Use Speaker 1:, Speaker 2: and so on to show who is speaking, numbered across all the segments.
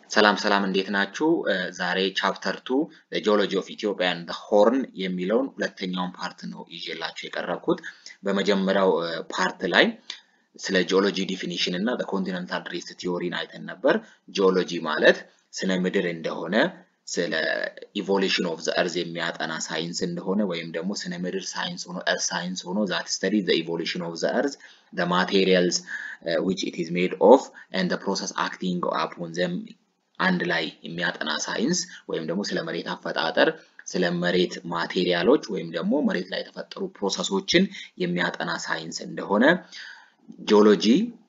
Speaker 1: ሰላም ሰላም እንዴት ናችሁ? ዛሬ ቻፕተር ቱ ጂኦሎጂ ኦፍ ኢትዮጵያ ኤንድ ሆርን የሚለውን ሁለተኛውን ፓርት ነው ይዤላችሁ የቀረብኩት። በመጀመሪያው ፓርት ላይ ስለ ጂኦሎጂ ዲፊኒሽን እና ኮንቲነንታል ድሪፍት ቲዮሪን አይተን ነበር። ጂኦሎጂ ማለት ስነ ምድር እንደሆነ ስለ ኢቮሉሽን ኦፍ ዘ እርዝ የሚያጠና ሳይንስ እንደሆነ ወይም ደግሞ ስነ ምድር ሳይንስ ሆኖ እርዝ ሳይንስ ሆኖ ዛት ስተዲ ዘ ኢቮሉሽን ኦፍ ዘ እርዝ ዘ ማቴሪያልስ ዊች ኢት ኢዝ ሜድ ኦፍ ኤንድ ፕሮሰስ አክቲንግ አፖን ዘም አንድ ላይ የሚያጠና ሳይንስ ወይም ደግሞ ስለ መሬት አፈጣጠር ስለ መሬት ማቴሪያሎች ወይም ደግሞ መሬት ላይ የተፈጠሩ ፕሮሰሶችን የሚያጠና ሳይንስ እንደሆነ ጂኦሎጂ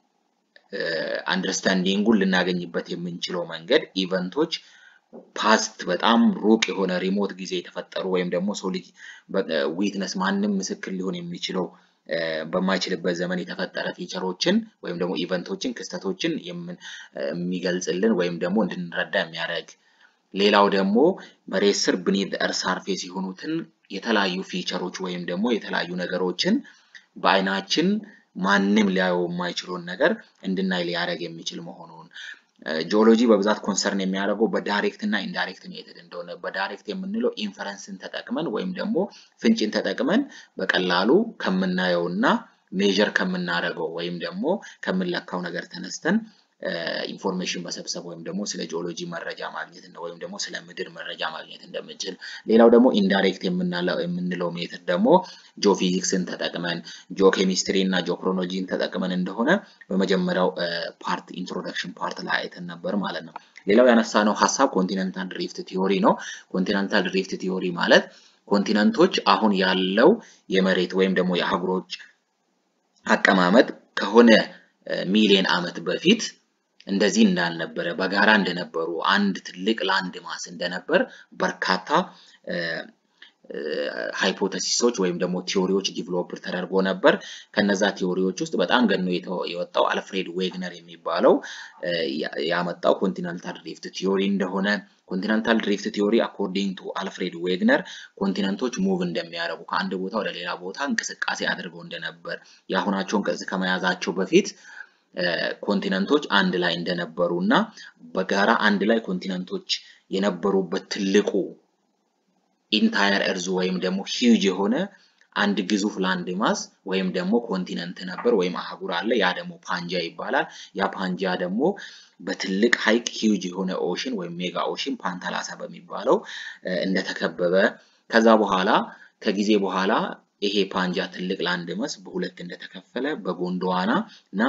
Speaker 1: አንደርስታንዲንጉን ልናገኝበት የምንችለው መንገድ ኢቨንቶች ፓስት በጣም ሩቅ የሆነ ሪሞት ጊዜ የተፈጠሩ ወይም ደግሞ ሰው ልጅ ዊትነስ ማንም ምስክር ሊሆን የሚችለው በማይችልበት ዘመን የተፈጠረ ፊቸሮችን ወይም ደግሞ ኢቨንቶችን ክስተቶችን የሚገልጽልን ወይም ደግሞ እንድንረዳ የሚያደርግ ሌላው ደግሞ መሬት ስር ብኒት እርዝ ሳርፌስ የሆኑትን የተለያዩ ፊቸሮች ወይም ደግሞ የተለያዩ ነገሮችን በአይናችን ማንም ሊያየው የማይችለውን ነገር እንድናይ ሊያደርግ የሚችል መሆኑን ጂኦሎጂ በብዛት ኮንሰርን የሚያደርገው በዳይሬክት እና ኢንዳይሬክት ሜተድ እንደሆነ በዳይሬክት የምንለው ኢንፈረንስን ተጠቅመን ወይም ደግሞ ፍንጭን ተጠቅመን በቀላሉ ከምናየው እና ሜዥር ከምናደርገው ወይም ደግሞ ከምንለካው ነገር ተነስተን ኢንፎርሜሽን መሰብሰብ ወይም ደግሞ ስለ ጂኦሎጂ መረጃ ማግኘት ወይም ደግሞ ስለ ምድር መረጃ ማግኘት እንደምንችል። ሌላው ደግሞ ኢንዳይሬክት የምንለው ሜትድ ደግሞ ጂኦፊዚክስን ተጠቅመን ጂኦኬሚስትሪ እና ጂኦክሮኖጂን ተጠቅመን እንደሆነ በመጀመሪያው ፓርት ኢንትሮዳክሽን ፓርት ላይ አይተን ነበር ማለት ነው። ሌላው ያነሳነው ሀሳብ ኮንቲነንታል ድሪፍት ቲዮሪ ነው። ኮንቲነንታል ድሪፍት ቲዮሪ ማለት ኮንቲነንቶች አሁን ያለው የመሬት ወይም ደግሞ የአህጉሮች አቀማመጥ ከሆነ ሚሊዮን ዓመት በፊት እንደዚህ እንዳልነበረ በጋራ እንደነበሩ አንድ ትልቅ ላንድ ማስ እንደነበር በርካታ ሃይፖተሲሶች ወይም ደግሞ ቲዎሪዎች ዲቨሎፕ ተደርጎ ነበር። ከነዛ ቲዎሪዎች ውስጥ በጣም ገኖ የወጣው አልፍሬድ ዌግነር የሚባለው ያመጣው ኮንቲነንታል ድሪፍት ቲዮሪ እንደሆነ ኮንቲነንታል ድሪፍት ቲዮሪ አኮርዲንግ ቱ አልፍሬድ ዌግነር ኮንቲነንቶች ሙቭ እንደሚያደርጉ ከአንድ ቦታ ወደ ሌላ ቦታ እንቅስቃሴ አድርገው እንደነበር የአሁናቸውን ቅርጽ ከመያዛቸው በፊት ኮንቲነንቶች አንድ ላይ እንደነበሩ እና በጋራ አንድ ላይ ኮንቲነንቶች የነበሩበት ትልቁ ኢንታየር እርዝ ወይም ደግሞ ሂውጅ የሆነ አንድ ግዙፍ ላንድ ማስ ወይም ደግሞ ኮንቲነንት ነበር ወይም አህጉር አለ። ያ ደግሞ ፓንጃ ይባላል። ያ ፓንጃ ደግሞ በትልቅ ሀይቅ ሂውጅ የሆነ ኦሽን ወይም ሜጋ ኦሽን ፓንታላሳ በሚባለው እንደተከበበ ከዛ በኋላ ከጊዜ በኋላ ይሄ ፓንጃ ትልቅ ላንድ ማስ በሁለት እንደተከፈለ በጎንዶዋና እና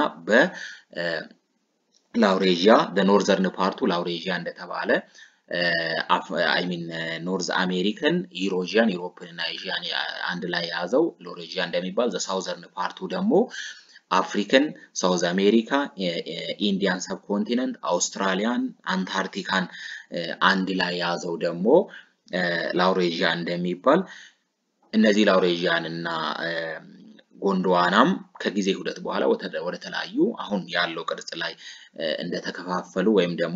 Speaker 1: በላውሬዥያ በኖርዘርን ፓርቱ ላውሬዥያ እንደተባለ አይሚን ኖርዝ አሜሪካን ዩሮዥያን ዩሮፕን እና ኤዥያን አንድ ላይ የያዘው ሎሬዥያ እንደሚባል ዘ ሳውዘርን ፓርቱ ደግሞ አፍሪካን፣ ሳውዝ አሜሪካ፣ ኢንዲያን ሰብኮንቲነንት፣ አውስትራሊያን፣ አንታርክቲካን አንድ ላይ የያዘው ደግሞ ላውሬዥያ እንደሚባል እነዚህ ላውሬዥያን እና ጎንዶዋናም ከጊዜ ሂደት በኋላ ወደ ተለያዩ አሁን ያለው ቅርጽ ላይ እንደተከፋፈሉ ወይም ደግሞ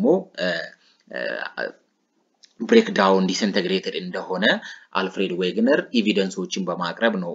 Speaker 1: ብሬክ ዳውን ዲስኢንተግሬትድ እንደሆነ አልፍሬድ ዌግነር ኤቪደንሶችን በማቅረብ ነው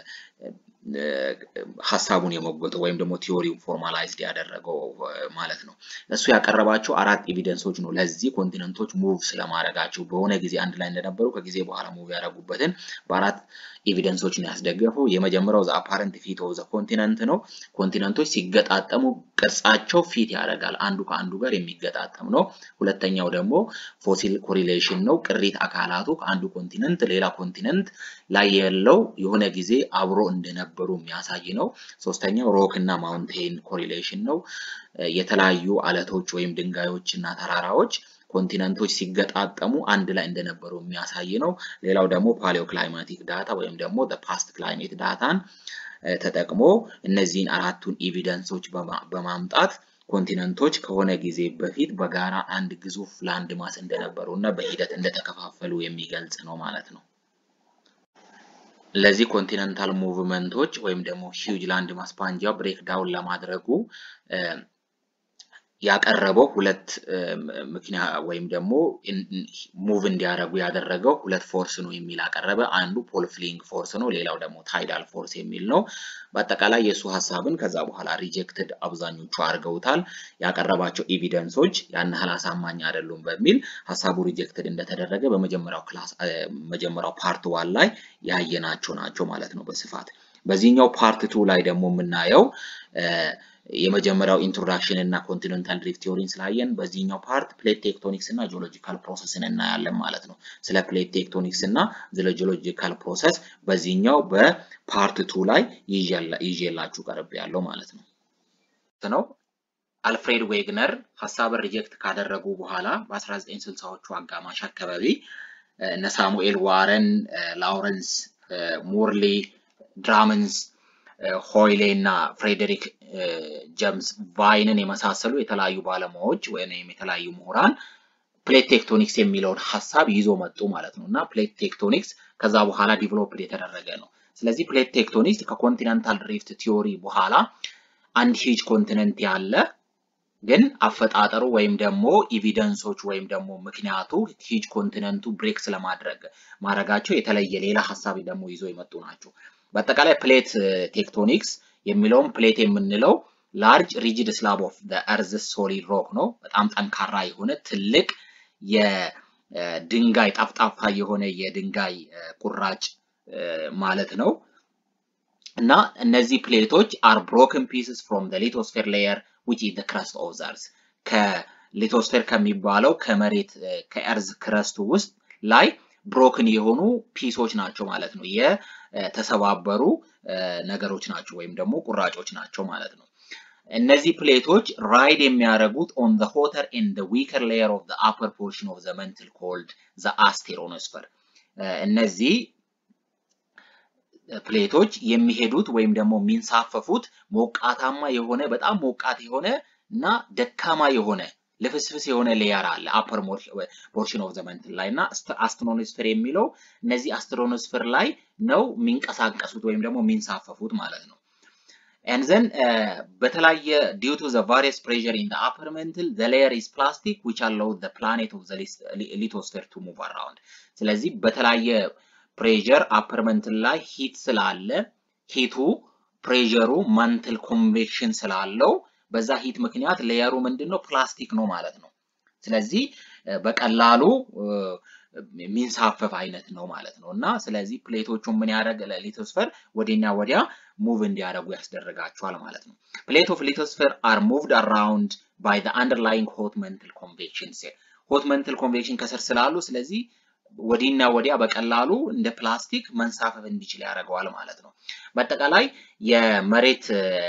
Speaker 1: ሀሳቡን የሞገተው ወይም ደግሞ ቲዮሪው ፎርማላይዝድ ያደረገው ማለት ነው። እሱ ያቀረባቸው አራት ኤቪደንሶች ነው ለዚህ ኮንቲነንቶች ሙቭ ስለማድረጋቸው በሆነ ጊዜ አንድ ላይ እንደነበሩ ከጊዜ በኋላ ሙቭ ያደረጉበትን በአራት ኤቪደንሶች ነው ያስደገፈው። የመጀመሪያው ዘ አፓረንት ፊት ኦፍ ዘ ኮንቲነንት ነው። ኮንቲነንቶች ሲገጣጠሙ ቅርጻቸው ፊት ያደርጋል፣ አንዱ ከአንዱ ጋር የሚገጣጠም ነው። ሁለተኛው ደግሞ ፎሲል ኮሪሌሽን ነው። ቅሪት አካላቱ ከአንዱ ኮንቲነንት ሌላ ኮንቲነንት ላይ ያለው የሆነ ጊዜ አብሮ እንደነበሩ የሚያሳይ ነው። ሶስተኛው ሮክ እና ማውንቴን ኮሪሌሽን ነው። የተለያዩ አለቶች ወይም ድንጋዮች እና ተራራዎች ኮንቲነንቶች ሲገጣጠሙ አንድ ላይ እንደነበሩ የሚያሳይ ነው። ሌላው ደግሞ ፓሊዮ ክላይማቲክ ዳታ ወይም ደግሞ ፓስት ክላይሜት ዳታን ተጠቅሞ እነዚህን አራቱን ኤቪደንሶች በማምጣት ኮንቲነንቶች ከሆነ ጊዜ በፊት በጋራ አንድ ግዙፍ ላንድ ማስ እንደነበሩ እና በሂደት እንደተከፋፈሉ የሚገልጽ ነው ማለት ነው። ለዚህ ኮንቲነንታል ሙቭመንቶች ወይም ደግሞ ሂውጅ ላንድ ማስ ፓንጃ ብሬክ ዳውን ለማድረጉ ያቀረበው ሁለት ምክንያት ወይም ደግሞ ሙቭ እንዲያደርጉ ያደረገው ሁለት ፎርስ ነው የሚል አቀረበ። አንዱ ፖል ፍሊንግ ፎርስ ነው፣ ሌላው ደግሞ ታይዳል ፎርስ የሚል ነው። በአጠቃላይ የእሱ ሀሳብን ከዛ በኋላ ሪጀክትድ አብዛኞቹ አድርገውታል። ያቀረባቸው ኤቪደንሶች ያን ያህል አሳማኝ አይደሉም በሚል ሀሳቡ ሪጀክትድ እንደተደረገ በመጀመሪያው ክላስ መጀመሪያው ፓርት ዋን ላይ ያየናቸው ናቸው ማለት ነው በስፋት በዚህኛው ፓርት ቱ ላይ ደግሞ የምናየው የመጀመሪያው ኢንትሮዳክሽን እና ኮንቲኔንታል ድሪፍት ቲዮሪን ስላየን በዚህኛው ፓርት ፕሌት ቴክቶኒክስ እና ጂኦሎጂካል ፕሮሰስን እናያለን ማለት ነው። ስለ ፕሌት ቴክቶኒክስ እና ስለ ጂኦሎጂካል ፕሮሰስ በዚህኛው በፓርት ቱ ላይ ይዤላችሁ ቀርብ ያለው ማለት ነው ነው አልፍሬድ ዌግነር ሀሳብን ሪጀክት ካደረጉ በኋላ በ1960ዎቹ አጋማሽ አካባቢ እነ ሳሙኤል ዋረን፣ ላውረንስ ሞርሌ፣ ድራመንስ ሆይሌ እና ፍሬዴሪክ ጀምስ ቫይንን የመሳሰሉ የተለያዩ ባለሙያዎች ወይም የተለያዩ ምሁራን ፕሌት ቴክቶኒክስ የሚለውን ሀሳብ ይዞ መጡ ማለት ነው እና ፕሌት ቴክቶኒክስ ከዛ በኋላ ዲቨሎፕድ የተደረገ ነው። ስለዚህ ፕሌት ቴክቶኒክስ ከኮንቲነንታል ድሪፍት ቲዮሪ በኋላ አንድ ሂጅ ኮንቲነንት ያለ ግን አፈጣጠሩ ወይም ደግሞ ኢቪደንሶች ወይም ደግሞ ምክንያቱ ሂጅ ኮንቲነንቱ ብሬክ ስለማድረግ ማድረጋቸው የተለየ ሌላ ሀሳብ ደግሞ ይዞ የመጡ ናቸው። በአጠቃላይ ፕሌት ቴክቶኒክስ የሚለውም ፕሌት የምንለው ላርጅ ሪጂድ ስላብ ኦፍ እርዝ ሶሊድ ሮክ ነው። በጣም ጠንካራ የሆነ ትልቅ የድንጋይ ጠፍጣፋ የሆነ የድንጋይ ቁራጭ ማለት ነው እና እነዚህ ፕሌቶች አር ብሮክን ፒስስ ፍሮም ሊቶስፌር ሌየር ዊች ኢዝ ክረስት ኦፍ ዘ እርዝ ከሊቶስፌር ከሚባለው ከመሬት ከእርዝ ክረስቱ ውስጥ ላይ ብሮክን የሆኑ ፒሶች ናቸው ማለት ነው። የተሰባበሩ ነገሮች ናቸው ወይም ደግሞ ቁራጮች ናቸው ማለት ነው። እነዚህ ፕሌቶች ራይድ የሚያደርጉት ኦን ዘ ሆተር ኤንድ ዊከር ሌየር ኦፍ ዘ አፐር ፖርሽን ኦፍ ዘ መንትል ኮልድ ዘ አስቴሮኖስፈር። እነዚህ ፕሌቶች የሚሄዱት ወይም ደግሞ የሚንሳፈፉት ሞቃታማ የሆነ በጣም ሞቃት የሆነ እና ደካማ የሆነ ልፍስፍስ የሆነ ሌየር አለ አፐር ፖርሽን ኦፍ ዘ መንትል ላይ እና አስትሮኖስፌር የሚለው እነዚህ አስትሮኖስፌር ላይ ነው የሚንቀሳቀሱት ወይም ደግሞ የሚንሳፈፉት ማለት ነው። and then በተለያየ due to the various pressure in the upper mantle the layer is plastic which allow the planet of the lithosphere to move around ስለዚህ በተለያየ ፕሬዠር አፐር መንትል ላይ ሂት ስላለ ሂቱ ፕሬዠሩ መንትል ኮንቬክሽን ስላለው በዛ ሂት ምክንያት ሌየሩ ምንድን ነው ፕላስቲክ ነው ማለት ነው። ስለዚህ በቀላሉ የሚንሳፈፍ አይነት ነው ማለት ነው እና ስለዚህ ፕሌቶቹን ምን ያደረግ ሊቶስፌር ወዲና ወዲያ ሙቭ እንዲያደርጉ ያስደረጋቸዋል ማለት ነው። ፕሌት ኦፍ ሊቶስፌር አር ሙቭድ አራውንድ ባይ ዘ አንደርላይንግ ሆት መንትል ኮንቬክሽን ሴል ሆት መንትል ኮንቬክሽን ከስር ስላሉ ስለዚህ ወዲና ወዲያ በቀላሉ እንደ ፕላስቲክ መንሳፈፍ እንዲችል ያደርገዋል ማለት ነው። በአጠቃላይ የመሬት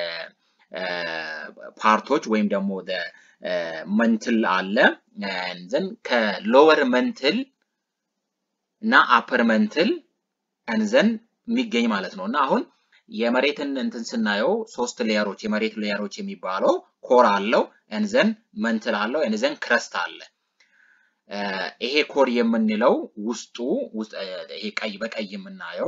Speaker 1: ፓርቶች ወይም ደግሞ መንትል አለ ዘን ከሎወር መንትል እና አፐር መንትል እንዘን የሚገኝ ማለት ነው እና አሁን የመሬትን እንትን ስናየው ሶስት ሌየሮች የመሬት ሌየሮች የሚባለው ኮር አለው እንዘን መንትል አለው እንዘን ክረስት አለ። ይሄ ኮር የምንለው ውስጡ ይሄ ቀይ በቀይ የምናየው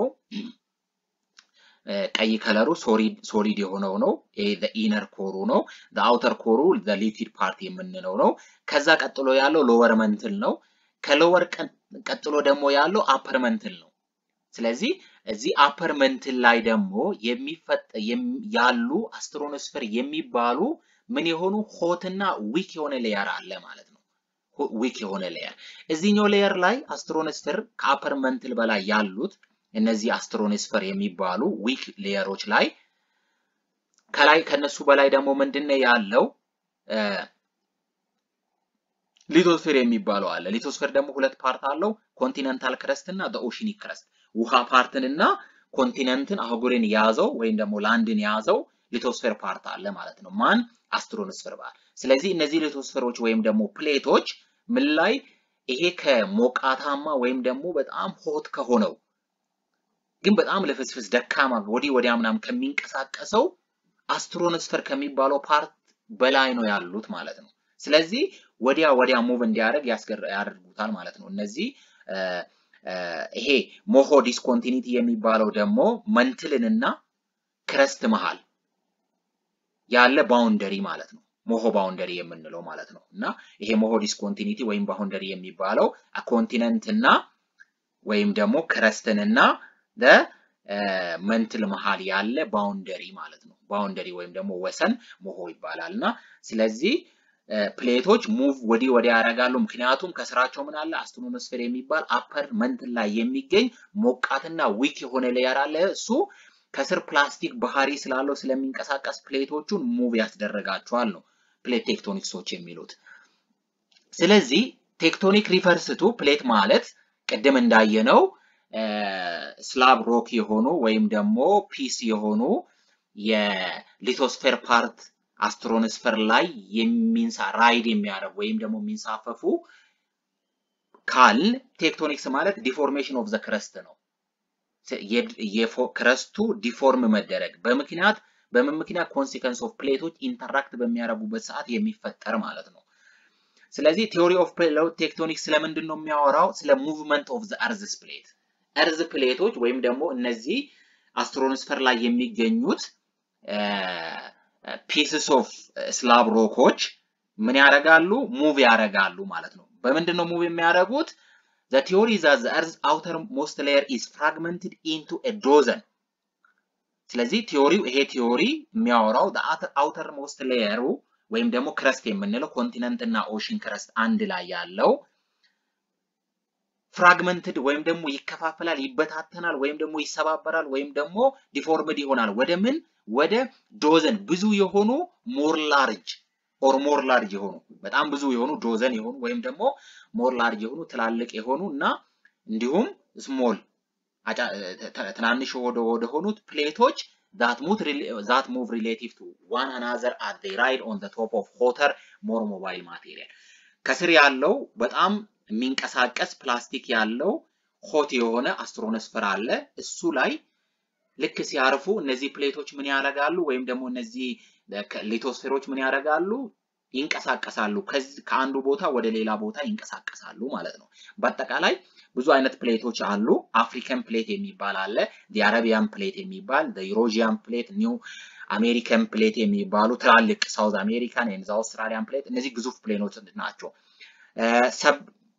Speaker 1: ቀይ ከለሩ ሶሊድ የሆነው ነው። ይሄ ኢነር ኮሩ ነው። አውተር ኮሩ ሊኪድ ፓርት የምንለው ነው። ከዛ ቀጥሎ ያለው ሎወር መንትል ነው። ከሎወር ቀጥሎ ደግሞ ያለው አፐር መንትል ነው። ስለዚህ እዚህ አፐር መንትል ላይ ደግሞ የሚፈጠ ያሉ አስትሮኖስፌር የሚባሉ ምን የሆኑ ሆትና ዊክ የሆነ ሌየር አለ ማለት ነው። ዊክ የሆነ ሌየር እዚህኛው ሌየር ላይ አስትሮኖስፌር ከአፐር መንትል በላይ ያሉት እነዚህ አስትሮኖስፌር የሚባሉ ዊክ ሌየሮች ላይ ከላይ ከነሱ በላይ ደግሞ ምንድነው ያለው ሊቶስፌር የሚባለው አለ። ሊቶስፌር ደግሞ ሁለት ፓርት አለው፣ ኮንቲነንታል ክረስት እና ኦሽኒክ ክረስት። ውሃ ፓርትን እና ኮንቲነንትን አህጉርን የያዘው ወይም ደግሞ ላንድን የያዘው ሊቶስፌር ፓርት አለ ማለት ነው። ማን አስትሮኖስፌር ባል። ስለዚህ እነዚህ ሊቶስፌሮች ወይም ደግሞ ፕሌቶች ምን ላይ ይሄ ከሞቃታማ ወይም ደግሞ በጣም ሆት ከሆነው ግን በጣም ልፍስፍስ ደካማ ወዲህ ወዲያ ምናምን ከሚንቀሳቀሰው አስትሮኖስፌር ከሚባለው ፓርት በላይ ነው ያሉት ማለት ነው። ስለዚህ ወዲያ ወዲያ ሙቭ እንዲያደርግ ያደርጉታል ማለት ነው። እነዚህ ይሄ ሞሆ ዲስኮንቲኒቲ የሚባለው ደግሞ መንትልንና ክረስት መሃል ያለ ባውንደሪ ማለት ነው። ሞሆ ባውንደሪ የምንለው ማለት ነው። እና ይሄ ሞሆ ዲስኮንቲኒቲ ወይም ባውንደሪ የሚባለው ኮንቲነንት እና ወይም ደግሞ ክረስትንና መንትል መሀል ያለ ባውንደሪ ማለት ነው። ባውንደሪ ወይም ደግሞ ወሰን ሞሆ ይባላል እና ስለዚህ ፕሌቶች ሙቭ ወዲህ ወዲያ ያደርጋሉ። ምክንያቱም ከስራቸው ምን አለ አስትሮኖስፌር የሚባል አፐር መንትል ላይ የሚገኝ ሞቃትና ዊክ የሆነ ሌየር አለ። እሱ ከስር ፕላስቲክ ባህሪ ስላለው ስለሚንቀሳቀስ ፕሌቶቹን ሙቭ ያስደረጋቸዋል ነው ፕሌት ቴክቶኒክሶች የሚሉት። ስለዚህ ቴክቶኒክ ሪፈርስቱ ፕሌት ማለት ቅድም እንዳየነው ስላብ ሮክ የሆኑ ወይም ደግሞ ፒስ የሆኑ የሊቶስፌር ፓርት አስትሮኖስፌር ላይ የሚንሳ ራይድ የሚያደርጉ ወይም ደግሞ የሚንሳፈፉ ካል ቴክቶኒክስ ማለት ዲፎርሜሽን ኦፍ ዘ ክረስት ነው። ክረስቱ ዲፎርም መደረግ በምክንያት በምን ምክንያት ኮንሲከንስ ኦፍ ፕሌቶች ኢንተራክት በሚያደርጉበት ሰዓት የሚፈጠር ማለት ነው። ስለዚህ ቲዮሪ ኦፍ ቴክቶኒክስ ስለምንድን ነው የሚያወራው? ስለ ሙቭመንት ኦፍ ዘ እርዝስ ፕሌት እርዝ ፕሌቶች ወይም ደግሞ እነዚህ አስትሮኖስፌር ላይ የሚገኙት ፒስስ ኦፍ ስላብ ሮኮች ምን ያደርጋሉ? ሙቭ ያደርጋሉ ማለት ነው። በምንድን ነው ሙቭ የሚያደርጉት? The theory that the Earth's outermost layer is fragmented into a dozen. ስለዚህ ቲዮሪው ይሄ ቲዮሪ የሚያወራው outermost ሌየሩ ወይም ደግሞ ክረስት የምንለው ኮንቲነንት እና ኦሽን ክረስት አንድ ላይ ያለው ፍራግመንትድ ወይም ደግሞ ይከፋፈላል፣ ይበታተናል፣ ወይም ደግሞ ይሰባበራል፣ ወይም ደግሞ ዲፎርምድ ይሆናል። ወደ ምን? ወደ ዶዘን ብዙ የሆኑ ሞር ላርጅ ኦር ሞር ላርጅ የሆኑ በጣም ብዙ የሆኑ ዶዘን የሆኑ ወይም ደግሞ ሞር ላርጅ የሆኑ ትላልቅ የሆኑ እና እንዲሁም ስሞል ትናንሽ ወደ ወደ ሆኑት ፕሌቶች ዛት ሙቭ ሪሌቲቭ ቱ ዋን አናዘር አት ዴይ ራይድ ኦን ዘ ቶፕ ኦፍ ሆተር ሞር ሞባይል ማቴሪያል ከስር ያለው በጣም የሚንቀሳቀስ ፕላስቲክ ያለው ሆት የሆነ አስትሮኖስፈር አለ። እሱ ላይ ልክ ሲያርፉ እነዚህ ፕሌቶች ምን ያደርጋሉ? ወይም ደግሞ እነዚህ ሊቶስፌሮች ምን ያደርጋሉ? ይንቀሳቀሳሉ። ከአንዱ ቦታ ወደ ሌላ ቦታ ይንቀሳቀሳሉ ማለት ነው። በአጠቃላይ ብዙ አይነት ፕሌቶች አሉ። አፍሪካን ፕሌት የሚባል አለ፣ የአረቢያን ፕሌት የሚባል ዩሮዥያን ፕሌት፣ ኒው አሜሪካን ፕሌት የሚባሉ ትላልቅ ሳውዝ አሜሪካን ወይም አውስትራሊያን ፕሌት፣ እነዚህ ግዙፍ ፕሌኖች ናቸው። ሰብ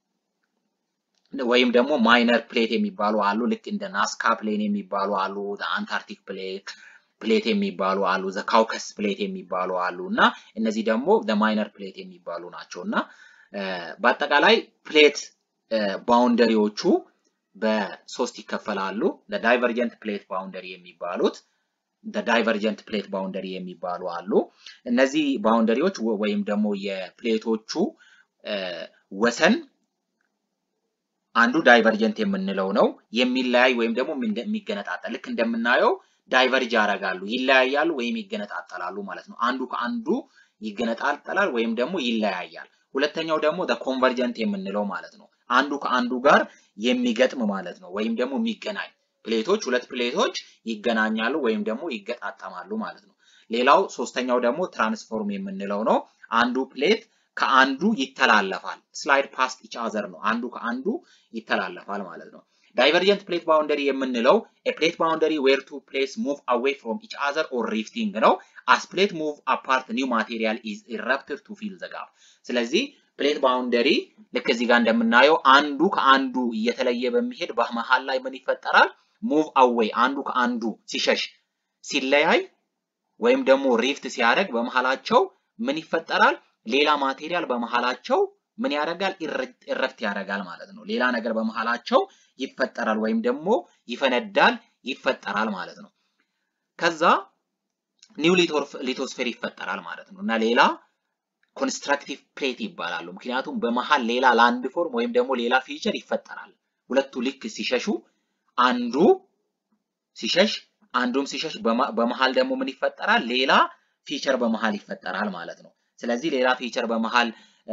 Speaker 1: ወይም ደግሞ ማይነር ፕሌት የሚባሉ አሉ። ልክ እንደ ናስካ ፕሌን የሚባሉ አሉ። አንታርክቲክ ፕሌት ፕሌት የሚባሉ አሉ። ዘ ካውከስ ፕሌት የሚባሉ አሉ እና እነዚህ ደግሞ ማይነር ፕሌት የሚባሉ ናቸው እና በአጠቃላይ ፕሌት ባውንደሪዎቹ በሶስት ይከፈላሉ። ዳይቨርጀንት ፕሌት ባውንደሪ የሚባሉት ዳይቨርጀንት ፕሌት ባውንደሪ የሚባሉ አሉ። እነዚህ ባውንደሪዎች ወይም ደግሞ የፕሌቶቹ ወሰን አንዱ ዳይቨርጀንት የምንለው ነው። የሚለያይ ወይም ደግሞ የሚገነጣጠል ልክ እንደምናየው ዳይቨርጅ ያደርጋሉ፣ ይለያያሉ ወይም ይገነጣጠላሉ ማለት ነው። አንዱ ከአንዱ ይገነጣጠላል ወይም ደግሞ ይለያያል። ሁለተኛው ደግሞ ኮንቨርጀንት የምንለው ማለት ነው። አንዱ ከአንዱ ጋር የሚገጥም ማለት ነው፣ ወይም ደግሞ የሚገናኝ ፕሌቶች ሁለት ፕሌቶች ይገናኛሉ ወይም ደግሞ ይገጣጠማሉ ማለት ነው። ሌላው ሶስተኛው ደግሞ ትራንስፎርም የምንለው ነው። አንዱ ፕሌት ከአንዱ ይተላለፋል። ስላይድ ፓስት ኢች አዘር ነው። አንዱ ከአንዱ ይተላለፋል ማለት ነው። ዳይቨርጀንት ፕሌት ባውንደሪ የምንለው ፕሌት ባውንደሪ ዌር ቱ ፕሌስ ሙቭ አዌይ ፍሮም ኢች አዘር ኦር ሪፍቲንግ ነው። አስ ፕሌት ሙቭ አፓርት ኒው ማቴሪያል ኢዝ ኢረፕትድ ቱ ፊል ዘ ጋፕ። ስለዚህ ፕሌት ባውንደሪ ልክ እዚህ ጋር እንደምናየው አንዱ ከአንዱ እየተለየ በሚሄድ በመሀል ላይ ምን ይፈጠራል? ሙቭ አዌይ አንዱ ከአንዱ ሲሸሽ ሲለያይ ወይም ደግሞ ሪፍት ሲያደርግ በመሀላቸው ምን ይፈጠራል? ሌላ ማቴሪያል በመሀላቸው ምን ያደርጋል? ኢረፕት ያደርጋል ማለት ነው። ሌላ ነገር በመሀላቸው ይፈጠራል ወይም ደግሞ ይፈነዳል፣ ይፈጠራል ማለት ነው። ከዛ ኒው ሊቶስፌር ይፈጠራል ማለት ነው እና ሌላ ኮንስትራክቲቭ ፕሌት ይባላሉ። ምክንያቱም በመሀል ሌላ ላንድ ፎርም ወይም ደግሞ ሌላ ፊቸር ይፈጠራል። ሁለቱ ልክ ሲሸሹ አንዱ ሲሸሽ አንዱም ሲሸሽ በመሀል ደግሞ ምን ይፈጠራል? ሌላ ፊቸር በመሀል ይፈጠራል ማለት ነው። ስለዚህ ሌላ ፊቸር በመሀል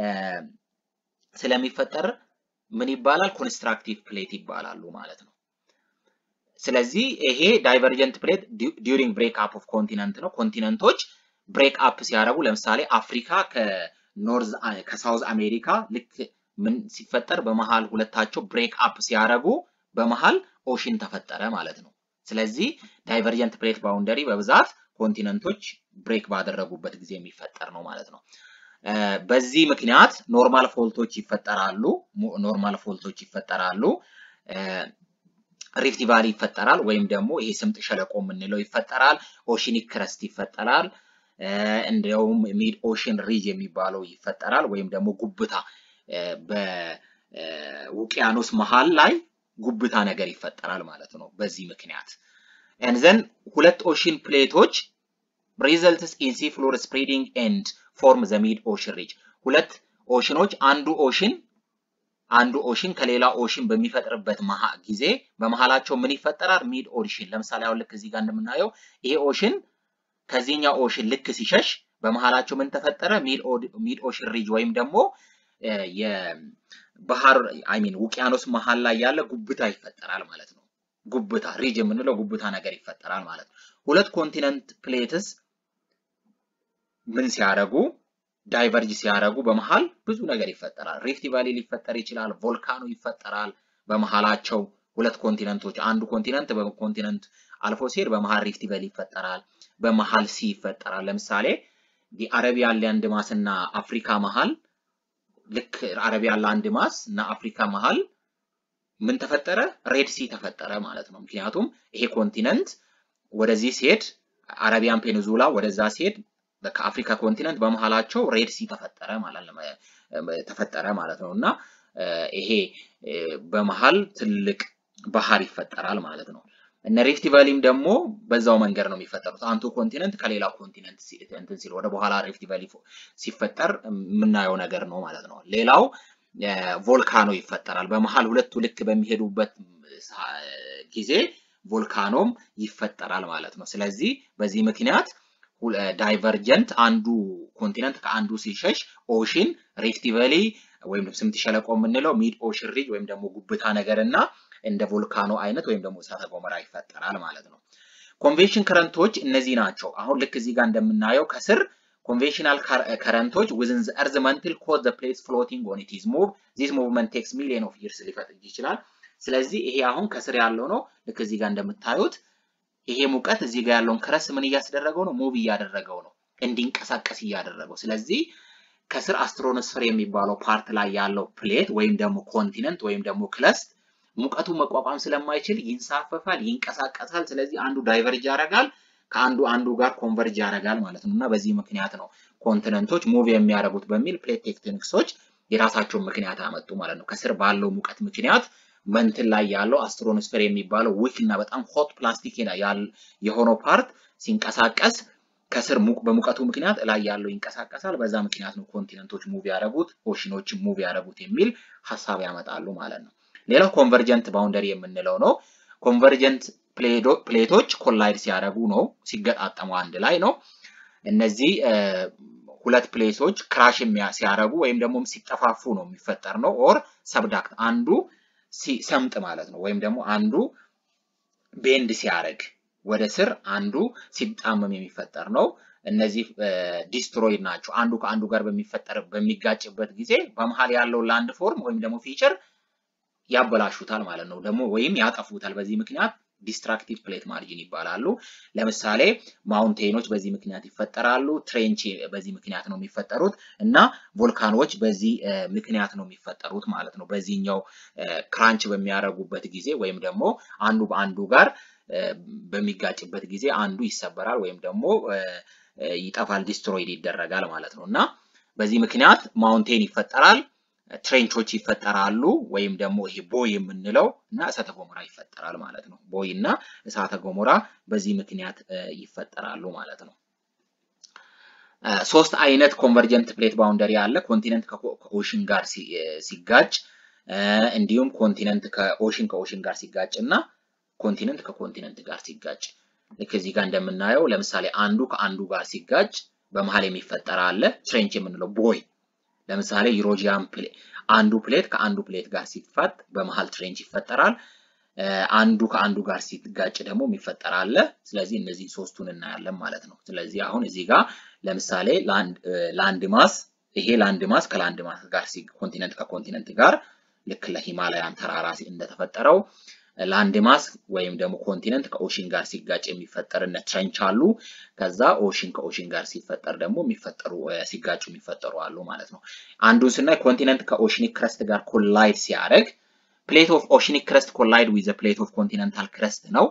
Speaker 1: ስለሚፈጠር ምን ይባላል? ኮንስትራክቲቭ ፕሌት ይባላሉ ማለት ነው። ስለዚህ ይሄ ዳይቨርጀንት ፕሌት ዲዩሪንግ ብሬክ አፕ ኦፍ ኮንቲነንት ነው። ኮንቲነንቶች ብሬክ አፕ ሲያደርጉ ለምሳሌ አፍሪካ ከኖርዝ ከሳውዝ አሜሪካ ልክ ምን ሲፈጠር በመሃል ሁለታቸው ብሬክ አፕ ሲያደርጉ በመሃል ኦሽን ተፈጠረ ማለት ነው። ስለዚህ ዳይቨርጀንት ፕሌት ባውንደሪ በብዛት ኮንቲነንቶች ብሬክ ባደረጉበት ጊዜ የሚፈጠር ነው ማለት ነው። በዚህ ምክንያት ኖርማል ፎልቶች ይፈጠራሉ። ኖርማል ፎልቶች ይፈጠራሉ። ሪፍት ቫሊ ይፈጠራል፣ ወይም ደግሞ ይሄ ስምጥ ሸለቆ የምንለው ይፈጠራል። ኦሽኒክ ክረስት ይፈጠራል። እንዲያውም ሚድ ኦሽን ሪጅ የሚባለው ይፈጠራል፣ ወይም ደግሞ ጉብታ በውቅያኖስ መሃል ላይ ጉብታ ነገር ይፈጠራል ማለት ነው። በዚህ ምክንያት ኤንዘን ሁለት ኦሽን ፕሌቶች ሪዘልትስ ኢን ሲ ፍሎር ስፕሬዲንግ ኤንድ ፎርም ዘ ሚድ ኦሽን ሪጅ ሁለት ኦሽኖች አንዱ ኦሽን አንዱ ኦሽን ከሌላ ኦሽን በሚፈጥርበት ጊዜ በመሃላቸው ምን ይፈጠራል? ሚድ ኦሽን። ለምሳሌ አሁን ልክ እዚህ ጋር እንደምናየው ይሄ ኦሽን ከዚህኛው ኦሽን ልክ ሲሸሽ በመሃላቸው ምን ተፈጠረ? ሚድ ኦሽን ሪጅ ወይም ደግሞ የባህር አይ ሚን ውቅያኖስ መሃል ላይ ያለ ጉብታ ይፈጠራል ማለት ነው። ጉብታ ሪጅ የምንለው ጉብታ ነገር ይፈጠራል ማለት ነው። ሁለት ኮንቲነንት ፕሌትስ ምን ሲያደርጉ ዳይቨርጅ ሲያደርጉ በመሃል ብዙ ነገር ይፈጠራል። ሪፍት ቫሊ ሊፈጠር ይችላል። ቮልካኖ ይፈጠራል። በመሃላቸው ሁለት ኮንቲነንቶች አንዱ ኮንቲነንት በኮንቲነንት አልፎ ሲሄድ በመሃል ሪፍት ቫሊ ይፈጠራል። በመሃል ሲ ይፈጠራል። ለምሳሌ የአረቢያን ላንድ ማስ እና አፍሪካ መሃል ልክ አረቢያን ላንድ ማስ እና አፍሪካ መሃል ምን ተፈጠረ? ሬድ ሲ ተፈጠረ ማለት ነው። ምክንያቱም ይሄ ኮንቲነንት ወደዚህ ሲሄድ አረቢያን ፔኒንዙላ ወደዛ ሲሄድ ከአፍሪካ ኮንቲነንት በመሃላቸው ሬድ ሲ ተፈጠረ ማለት ነው ተፈጠረ ማለት ነው እና ይሄ በመሃል ትልቅ ባህር ይፈጠራል ማለት ነው። እነ ሪፍት ቫሊም ደግሞ በዛው መንገድ ነው የሚፈጠሩት። አንዱ ኮንቲነንት ከሌላ ኮንቲነንት እንትን ሲል ወደ በኋላ ሪፍት ቫሊ ሲፈጠር የምናየው ነገር ነው ማለት ነው። ሌላው ቮልካኖ ይፈጠራል። በመሃል ሁለቱ ልክ በሚሄዱበት ጊዜ ቮልካኖም ይፈጠራል ማለት ነው። ስለዚህ በዚህ ምክንያት ዳይቨርጀንት አንዱ ኮንቲነንት ከአንዱ ሲሸሽ ኦሽን ሪፍት ቫሊ ወይም ስምጥ ሸለቆ የምንለው ሚድ ኦሽን ሪጅ ወይም ደግሞ ጉብታ ነገር እና እንደ ቮልካኖ አይነት ወይም ደግሞ እሳተ ገሞራ ይፈጠራል ማለት ነው። ኮንቬንሽን ከረንቶች እነዚህ ናቸው። አሁን ልክ እዚህ ጋር እንደምናየው ከስር ኮንቬንሽናል ከረንቶች ዊዝን ዘ እርዝ መንትል ኮዝ ዘ ፕሌትስ ፍሎቲንግ ኦን ኢት ኢዝ ሙቭ ዚስ ሙቭመንት ቴክስ ሚሊየን ኦፍ ይርስ ሊፈጥር ይችላል። ስለዚህ ይሄ አሁን ከስር ያለው ነው። ልክ እዚህ ጋር እንደምታዩት ይሄ ሙቀት እዚህ ጋር ያለውን ክረስ ምን እያስደረገው ነው? ሙቭ እያደረገው ነው፣ እንዲንቀሳቀስ እያደረገው። ስለዚህ ከስር አስትሮኖስፌር የሚባለው ፓርት ላይ ያለው ፕሌት ወይም ደግሞ ኮንቲነንት ወይም ደግሞ ክለስት ሙቀቱ መቋቋም ስለማይችል ይንሳፈፋል፣ ይንቀሳቀሳል። ስለዚህ አንዱ ዳይቨርጅ ያደርጋል፣ ከአንዱ አንዱ ጋር ኮንቨርጅ ያደርጋል ማለት ነው እና በዚህ ምክንያት ነው ኮንቲነንቶች ሙቭ የሚያደርጉት በሚል ፕሌት ቴክቶኒክሶች የራሳቸውን ምክንያት አመጡ ማለት ነው። ከስር ባለው ሙቀት ምክንያት መንትን ላይ ያለው አስትሮኖስፌር የሚባለው ዊክ እና በጣም ሆት ፕላስቲክ የሆነው ፓርት ሲንቀሳቀስ ከስር በሙቀቱ ምክንያት ላይ ያለው ይንቀሳቀሳል። በዛ ምክንያት ነው ኮንቲነንቶች ሙቭ ያደረጉት ኦሽኖችን ሙቭ ያደረጉት የሚል ሀሳብ ያመጣሉ ማለት ነው። ሌላው ኮንቨርጀንት ባውንደሪ የምንለው ነው። ኮንቨርጀንት ፕሌቶች ኮላይድ ሲያደርጉ ነው፣ ሲገጣጠሙ አንድ ላይ ነው። እነዚህ ሁለት ፕሌቶች ክራሽ ሲያደርጉ ወይም ደግሞ ሲጠፋፉ ነው የሚፈጠር ነው። ኦር ሰብዳክት አንዱ ሲሰምጥ ማለት ነው። ወይም ደግሞ አንዱ ቤንድ ሲያደርግ ወደ ስር አንዱ ሲጣመም የሚፈጠር ነው። እነዚህ ዲስትሮይድ ናቸው። አንዱ ከአንዱ ጋር በሚፈጠር በሚጋጭበት ጊዜ በመሀል ያለው ላንድ ፎርም ወይም ደግሞ ፊቸር ያበላሹታል ማለት ነው። ደግሞ ወይም ያጠፉታል። በዚህ ምክንያት ዲስትራክቲቭ ፕሌት ማርጂን ይባላሉ። ለምሳሌ ማውንቴኖች በዚህ ምክንያት ይፈጠራሉ። ትሬንች በዚህ ምክንያት ነው የሚፈጠሩት እና ቮልካኖች በዚህ ምክንያት ነው የሚፈጠሩት ማለት ነው። በዚህኛው ክራንች በሚያደርጉበት ጊዜ ወይም ደግሞ አንዱ በአንዱ ጋር በሚጋጭበት ጊዜ አንዱ ይሰበራል ወይም ደግሞ ይጠፋል፣ ዲስትሮይድ ይደረጋል ማለት ነው እና በዚህ ምክንያት ማውንቴን ይፈጠራል። ትሬንቾች ይፈጠራሉ ወይም ደግሞ ይሄ ቦይ የምንለው እና እሳተ ገሞራ ይፈጠራል ማለት ነው። ቦይ እና እሳተ ገሞራ በዚህ ምክንያት ይፈጠራሉ ማለት ነው። ሶስት አይነት ኮንቨርጀንት ፕሌት ባውንደሪ አለ። ኮንቲነንት ከኦሽን ጋር ሲጋጭ፣ እንዲሁም ኮንቲነንት ከኦሽን ከኦሽን ጋር ሲጋጭ እና ኮንቲነንት ከኮንቲነንት ጋር ሲጋጭ። ልክ እዚህ ጋር እንደምናየው ለምሳሌ አንዱ ከአንዱ ጋር ሲጋጭ በመሀል የሚፈጠር አለ ትሬንች የምንለው ቦይ ለምሳሌ ዩሮጂያን አንዱ ፕሌት ከአንዱ ፕሌት ጋር ሲፋጥ በመሃል ትሬንች ይፈጠራል። አንዱ ከአንዱ ጋር ሲጋጭ ደግሞ የሚፈጠር አለ። ስለዚህ እነዚህ ሶስቱን እናያለን ማለት ነው። ስለዚህ አሁን እዚህ ጋር ለምሳሌ ላንድ ማስ ይሄ ላንድ ማስ ከላንድ ማስ ጋር ኮንቲነንት ከኮንቲነንት ጋር ልክ ለሂማላያን ተራራ እንደተፈጠረው ላንድ ማስ ወይም ደግሞ ኮንቲነንት ከኦሽን ጋር ሲጋጭ የሚፈጠር እነ ትረንች አሉ። ከዛ ኦሽን ከኦሽን ጋር ሲፈጠር ደግሞ የሚፈጠሩ ሲጋጩ የሚፈጠሩ አሉ ማለት ነው። አንዱን ስናይ ኮንቲነንት ከኦሽኒክ ክረስት ጋር ኮላይድ ሲያደርግ ፕሌት ኦፍ ኦሽኒክ ክረስት ኮላይድ ዊዝ ፕሌት ኦፍ ኮንቲነንታል ክረስት ነው።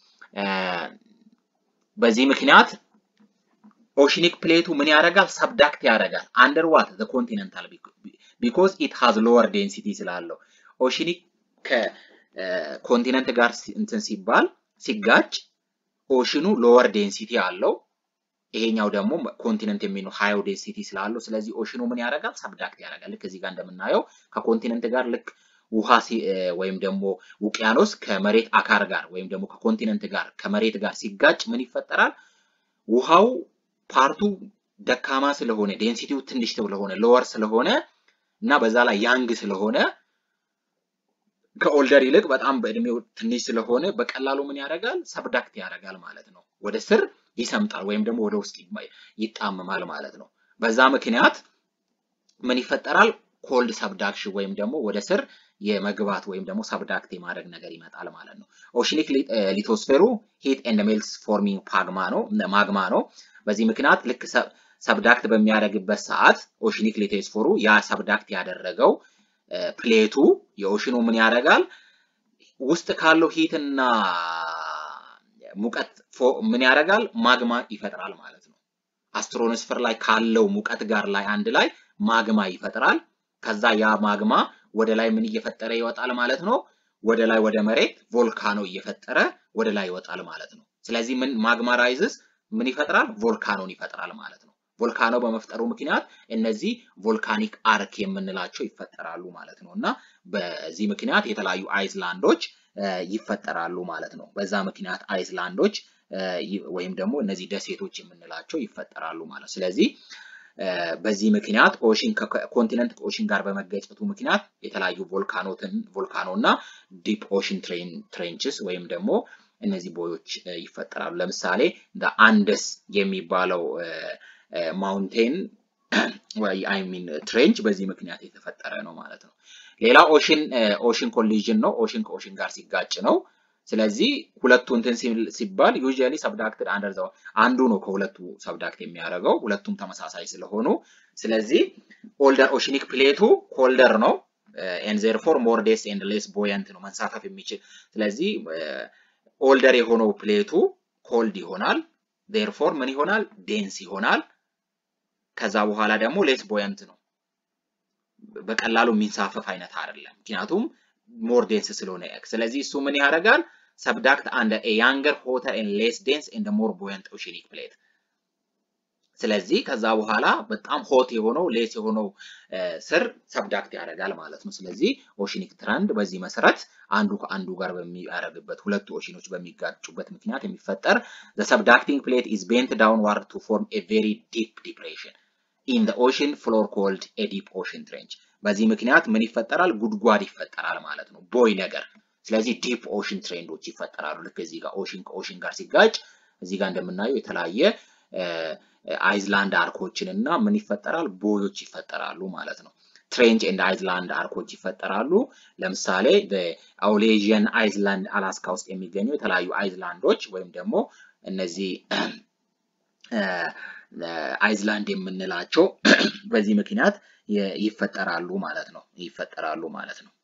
Speaker 1: በዚህ ምክንያት ኦሽኒክ ፕሌቱ ምን ያደርጋል? ሰብዳክት ያደርጋል። አንደር ዋት ዘ ኮንቲነንታል ቢኮዝ ኢት ሃዝ ሎወር ዴንሲቲ ስላለው ኦሽኒክ ከኮንቲነንት ጋር እንትን ሲባል ሲጋጭ ኦሽኑ ሎወር ዴንሲቲ አለው። ይሄኛው ደግሞ ኮንቲነንት የሚለው ሃይው ዴንሲቲ ስላለው ስለዚህ ኦሽኑ ምን ያደርጋል? ሰብዳክት ያደርጋል። ልክ እዚህ ጋር እንደምናየው ከኮንቲነንት ጋር ልክ ውሃ ወይም ደግሞ ውቅያኖስ ከመሬት አካር ጋር ወይም ደግሞ ከኮንቲነንት ጋር ከመሬት ጋር ሲጋጭ ምን ይፈጠራል? ውሃው ፓርቱ ደካማ ስለሆነ ዴንሲቲው ትንሽ ስለሆነ ሎወር ስለሆነ እና በዛ ላይ ያንግ ስለሆነ ከኦልደር ይልቅ በጣም በእድሜው ትንሽ ስለሆነ በቀላሉ ምን ያደርጋል? ሰብዳክት ያደርጋል ማለት ነው። ወደ ስር ይሰምጣል ወይም ደግሞ ወደ ውስጥ ይጣመማል ማለት ነው። በዛ ምክንያት ምን ይፈጠራል? ኮልድ ሰብዳክሽን ወይም ደግሞ ወደ ስር የመግባት ወይም ደግሞ ሰብዳክት የማድረግ ነገር ይመጣል ማለት ነው። ኦሽኒክ ሊቶስፌሩ ሂት ኤንድ ሜልትስ ፎርሚንግ ፓግማ ነው ማግማ ነው። በዚህ ምክንያት ልክ ሰብዳክት በሚያደርግበት ሰዓት ኦሽኒክ ሊቶስፌሩ ያ ሰብዳክት ያደረገው ፕሌቱ የኦሽኑ ምን ያደርጋል? ውስጥ ካለው ሂትና ሙቀት ምን ያደርጋል? ማግማ ይፈጥራል ማለት ነው። አስትሮኖስፈር ላይ ካለው ሙቀት ጋር ላይ አንድ ላይ ማግማ ይፈጥራል። ከዛ ያ ማግማ ወደ ላይ ምን እየፈጠረ ይወጣል ማለት ነው። ወደ ላይ ወደ መሬት ቮልካኖ እየፈጠረ ወደ ላይ ይወጣል ማለት ነው። ስለዚህ ምን ማግማ ራይዝስ ምን ይፈጥራል? ቮልካኖን ይፈጥራል ማለት ነው። ቮልካኖ በመፍጠሩ ምክንያት እነዚህ ቮልካኒክ አርክ የምንላቸው ይፈጠራሉ ማለት ነው እና በዚህ ምክንያት የተለያዩ አይስላንዶች ይፈጠራሉ ማለት ነው። በዛ ምክንያት አይስላንዶች ወይም ደግሞ እነዚህ ደሴቶች የምንላቸው ይፈጠራሉ ማለት ነው። ስለዚህ በዚህ ምክንያት ኦሽን ኮንቲነንት ከኦሽን ጋር በመገጨቱ ምክንያት የተለያዩ ቮልካኖትን ቮልካኖ እና ዲፕ ኦሽን ትሬንችስ ወይም ደግሞ እነዚህ ቦዮች ይፈጠራሉ። ለምሳሌ እንደ አንደስ የሚባለው ማውንቴን አይ ሚን ትሬንች በዚህ ምክንያት የተፈጠረ ነው ማለት ነው። ሌላ ኦሽን ኦሽን ኮሊዥን ነው። ኦሽን ከኦሽን ጋር ሲጋጭ ነው። ስለዚህ ሁለቱ እንትን ሲባል ዩዥያሊ ሰብዳክትድ አንደር ዘ አንዱ ነው ከሁለቱ ሰብዳክት የሚያደርገው ሁለቱም ተመሳሳይ ስለሆኑ ስለዚህ ኦልደር ኦሽኒክ ፕሌቱ ኮልደር ነው ኤንድ ዜርፎር ሞር ዴንስ ኤንድ ሌስ ቦየንት ነው መንሳፈፍ የሚችል ስለዚህ ኦልደር የሆነው ፕሌቱ ኮልድ ይሆናል ዜርፎር ምን ይሆናል ዴንስ ይሆናል ከዛ በኋላ ደግሞ ሌስ ቦየንት ነው በቀላሉ የሚንሳፈፍ አይነት አይደለም ምክንያቱም ሞር ዴንስ ስለሆነ ኤክስ ስለዚህ እሱ ምን ያደርጋል ሰብዳክት አንደር ኤ ያንገር ሆተር ኤንድ ሌስ ዴንስ ኤንድ ሞር ቦየንት ኦሽኒክ ፕሌት ስለዚህ ከዛ በኋላ በጣም ሆት የሆነው ሌስ የሆነው ስር ሰብዳክት ያደርጋል ማለት ነው። ስለዚህ ኦሽኒክ ትረንድ በዚህ መሰረት አንዱ ከአንዱ ጋር በሚያደርግበት ሁለቱ ኦሽኖች በሚጋጩበት ምክንያት የሚፈጠር the subducting plate is bent downward to form a very deep depression in the ocean floor called a deep ocean trench በዚህ ምክንያት ምን ይፈጠራል? ጉድጓድ ይፈጠራል ማለት ነው። ቦይ ነገር ስለዚህ ዲፕ ኦሽን ትሬንዶች ይፈጠራሉ። ልክ እዚህ ጋር ኦሽን ከኦሽን ጋር ሲጋጭ እዚህ ጋር እንደምናየው የተለያየ አይዝላንድ አርኮችን እና ምን ይፈጠራል? ቦዮች ይፈጠራሉ ማለት ነው። ትሬንች ኤንድ አይዝላንድ አርኮች ይፈጠራሉ። ለምሳሌ አውሌዥን አይዝላንድ አላስካ ውስጥ የሚገኙ የተለያዩ አይዝላንዶች ወይም ደግሞ እነዚህ አይዝላንድ የምንላቸው በዚህ ምክንያት ይፈጠራሉ ማለት ነው ይፈጠራሉ ማለት ነው።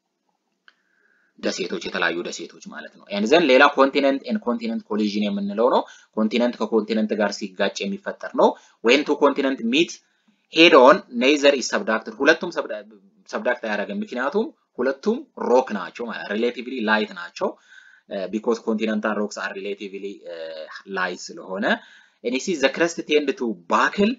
Speaker 1: ደሴቶች የተለያዩ ደሴቶች ማለት ነው። ኤንዘን ሌላ ኮንቲነንት ኤንድ ኮንቲነንት ኮሊዥን የምንለው ነው። ኮንቲነንት ከኮንቲነንት ጋር ሲጋጭ የሚፈጠር ነው። ዌን ቱ ኮንቲነንት ሚት ሄድ ኦን ኔይዘር ኢዝ ሰብዳክትድ ሁለቱም ሰብዳክት አያደርግም። ምክንያቱም ሁለቱም ሮክ ናቸው ማለት ሪሌቲቭሊ ላይት ናቸው። ቢኮዝ ኮንቲነንታል ሮክስ አር ሪሌቲቭሊ ላይት ስለሆነ ኤኒሲ ዘ ክረስት ቴንድ ቱ ባክል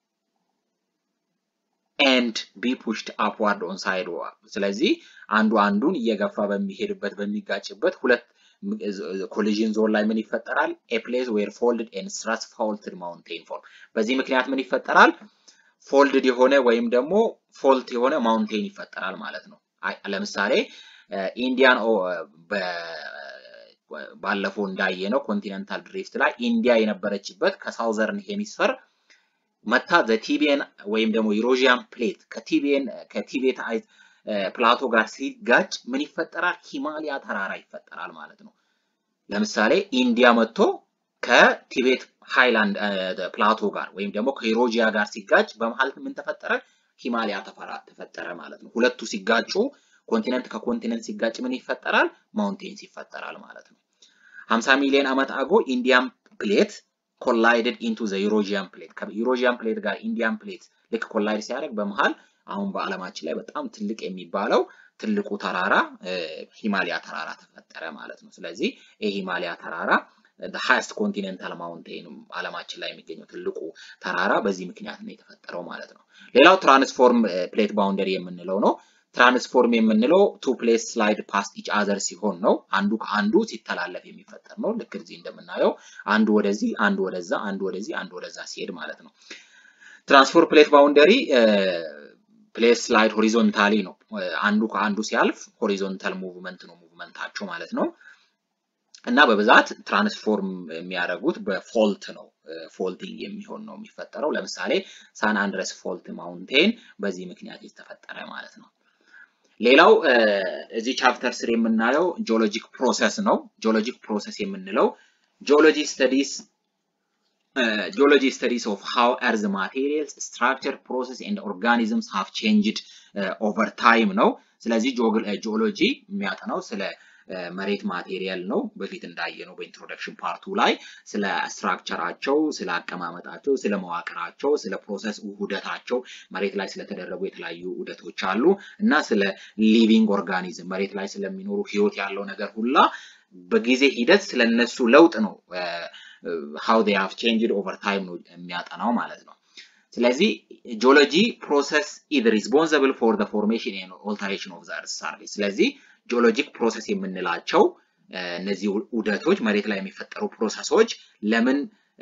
Speaker 1: ኤንድ ቢ ፑሽድ አፕዋርድ ኦን ሳይድ ስለዚህ አንዱ አንዱን እየገፋ በሚሄድበት በሚጋጭበት ሁለት ኮሊዥን ዞን ላይ ምን ይፈጠራል? ኤ ፕሌስ ዌር ፎልድድ ኤንድ ስትራስ ፋውልትድ ማውንቴን ፎርም። በዚህ ምክንያት ምን ይፈጠራል? ፎልድድ የሆነ ወይም ደግሞ ፎልት የሆነ ማውንቴን ይፈጠራል ማለት ነው። ለምሳሌ ኢንዲያን ባለፈው እንዳየ ነው ኮንቲኔንታል ድሪፍት ላይ ኢንዲያ የነበረችበት ከሳውዘርን ሄሚስፈር መታ ዘቲቢየን ወይም ደግሞ ኢሮዥያን ፕሌት ከቲቢየን ከቲቤት ፕላቶ ጋር ሲጋጭ ምን ይፈጠራል? ሂማሊያ ተራራ ይፈጠራል ማለት ነው። ለምሳሌ ኢንዲያ መጥቶ ከቲቤት ሃይላንድ ፕላቶ ጋር ወይም ደግሞ ከኢሮጂያ ጋር ሲጋጭ በመሀል ምን ተፈጠረ? ሂማሊያ ተፈጠረ ማለት ነው። ሁለቱ ሲጋጩ ኮንቲነንት ከኮንቲነንት ሲጋጭ ምን ይፈጠራል? ማውንቴንስ ይፈጠራል ማለት ነው። 50 ሚሊዮን ዓመት አጎ ኢንዲያን ፕሌት ኮላይድድ ኢንቱ ዘ ዩሮጂያን ፕሌት ከዩሮጂያን ፕሌት ጋር ኢንዲያን ፕሌት ልክ ኮላይድ ሲያደርግ በመሃል አሁን በዓለማችን ላይ በጣም ትልቅ የሚባለው ትልቁ ተራራ ሂማሊያ ተራራ ተፈጠረ ማለት ነው። ስለዚህ ይህ ሂማሊያ ተራራ ሃይስት ኮንቲኔንታል ማውንቴን ዓለማችን ላይ የሚገኘው ትልቁ ተራራ በዚህ ምክንያት ነው የተፈጠረው ማለት ነው። ሌላው ትራንስፎርም ፕሌት ባውንደሪ የምንለው ነው። ትራንስፎርም የምንለው ቱ ፕሌስ ስላይድ ፓስት ኢች አዘር ሲሆን ነው። አንዱ ከአንዱ ሲተላለፍ የሚፈጠር ነው። ልክ እዚህ እንደምናየው አንዱ ወደዚህ፣ አንዱ ወደዛ፣ አንዱ ወደዚህ፣ አንዱ ወደዛ ሲሄድ ማለት ነው። ትራንስፎርም ፕሌት ባውንደሪ ፕሌስ ስላይድ ሆሪዞንታሊ ነው። አንዱ ከአንዱ ሲያልፍ ሆሪዞንታል ሙቭመንት ነው ሙቭመንታቸው ማለት ነው። እና በብዛት ትራንስፎርም የሚያደርጉት በፎልት ነው። ፎልቲንግ የሚሆን ነው የሚፈጠረው። ለምሳሌ ሳን አንድረስ ፎልት ማውንቴን በዚህ ምክንያት የተፈጠረ ማለት ነው። ሌላው እዚህ ቻፕተር ስር የምናየው ጂኦሎጂክ ፕሮሰስ ነው። ጂኦሎጂክ ፕሮሰስ የምንለው ጂኦሎጂ ስተዲስ ጂኦሎጂ ስተዲስ ኦፍ ሃው ኤርዝ ማቴሪያልስ ስትራክቸር ፕሮሰስ ኤንድ ኦርጋኒዝምስ ሃቭ ቼንጅድ ኦቨር ታይም ነው። ስለዚህ ጂኦሎጂ የሚያጠናው ስለ መሬት ማቴሪያል ነው። በፊት እንዳየነው በኢንትሮደክሽን ፓርቱ ላይ ስለ ስትራክቸራቸው፣ ስለ አቀማመጣቸው፣ ስለ መዋቅራቸው፣ ስለ ፕሮሰስ ውህደታቸው መሬት ላይ ስለተደረጉ የተለያዩ ውህደቶች አሉ እና ስለ ሊቪንግ ኦርጋኒዝም መሬት ላይ ስለሚኖሩ ህይወት ያለው ነገር ሁላ በጊዜ ሂደት ስለነሱ ለውጥ ነው ሃው ዴይ ሃቭ ቼንጅድ ኦቨር ታይም ነው የሚያጠናው ማለት ነው። ስለዚህ ጂኦሎጂ ፕሮሰስ ኢዝ ሪስፖንሲብል ፎር ዘ ፎርሜሽን ኤንድ ኦልተሬሽን ኦፍ ዘ እርዝ ሰርፌስ ስለዚህ ጂኦሎጂክ ፕሮሰስ የምንላቸው እነዚህ ውደቶች መሬት ላይ የሚፈጠሩ ፕሮሰሶች ለምን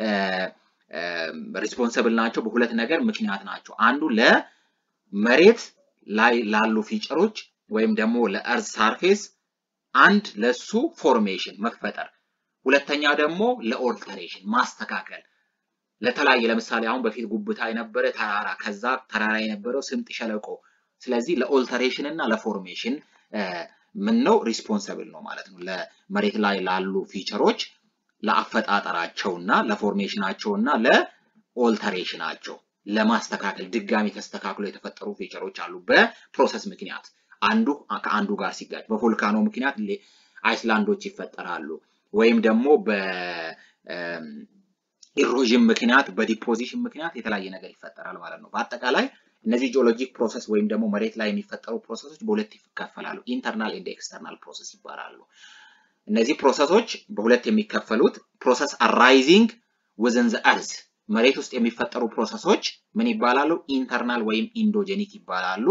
Speaker 1: ሪስፖንሰብል ናቸው? በሁለት ነገር ምክንያት ናቸው። አንዱ ለመሬት ላይ ላሉ ፊቸሮች ወይም ደግሞ ለእርዝ ሳርፌስ አንድ ለሱ ፎርሜሽን መፈጠር፣ ሁለተኛ ደግሞ ለኦልተሬሽን ማስተካከል ለተለያየ ለምሳሌ አሁን በፊት ጉብታ የነበረ ተራራ ከዛ ተራራ የነበረው ስምጥ ሸለቆ ስለዚህ ለኦልተሬሽን እና ለፎርሜሽን ምን ነው ሪስፖንሰብል ነው ማለት ነው። ለመሬት ላይ ላሉ ፊቸሮች ለአፈጣጠራቸው እና ለፎርሜሽናቸው እና ለኦልተሬሽናቸው ለማስተካከል ድጋሚ ተስተካክሎ የተፈጠሩ ፊቸሮች አሉ በፕሮሰስ ምክንያት አንዱ ከአንዱ ጋር ሲጋጭ በቮልካኖ ምክንያት አይስላንዶች ይፈጠራሉ ወይም ደግሞ በኢሮዥን ምክንያት በዲፖዚሽን ምክንያት የተለያየ ነገር ይፈጠራል ማለት ነው። በአጠቃላይ እነዚህ ጂኦሎጂክ ፕሮሰስ ወይም ደግሞ መሬት ላይ የሚፈጠሩ ፕሮሰሶች በሁለት ይከፈላሉ። ኢንተርናል ኤንድ ኤክስተርናል ፕሮሰስ ይባላሉ። እነዚህ ፕሮሰሶች በሁለት የሚከፈሉት ፕሮሰስ አራይዚንግ ዊዝን ዘ እርዝ መሬት ውስጥ የሚፈጠሩ ፕሮሰሶች ምን ይባላሉ? ኢንተርናል ወይም ኢንዶጀኒክ ይባላሉ።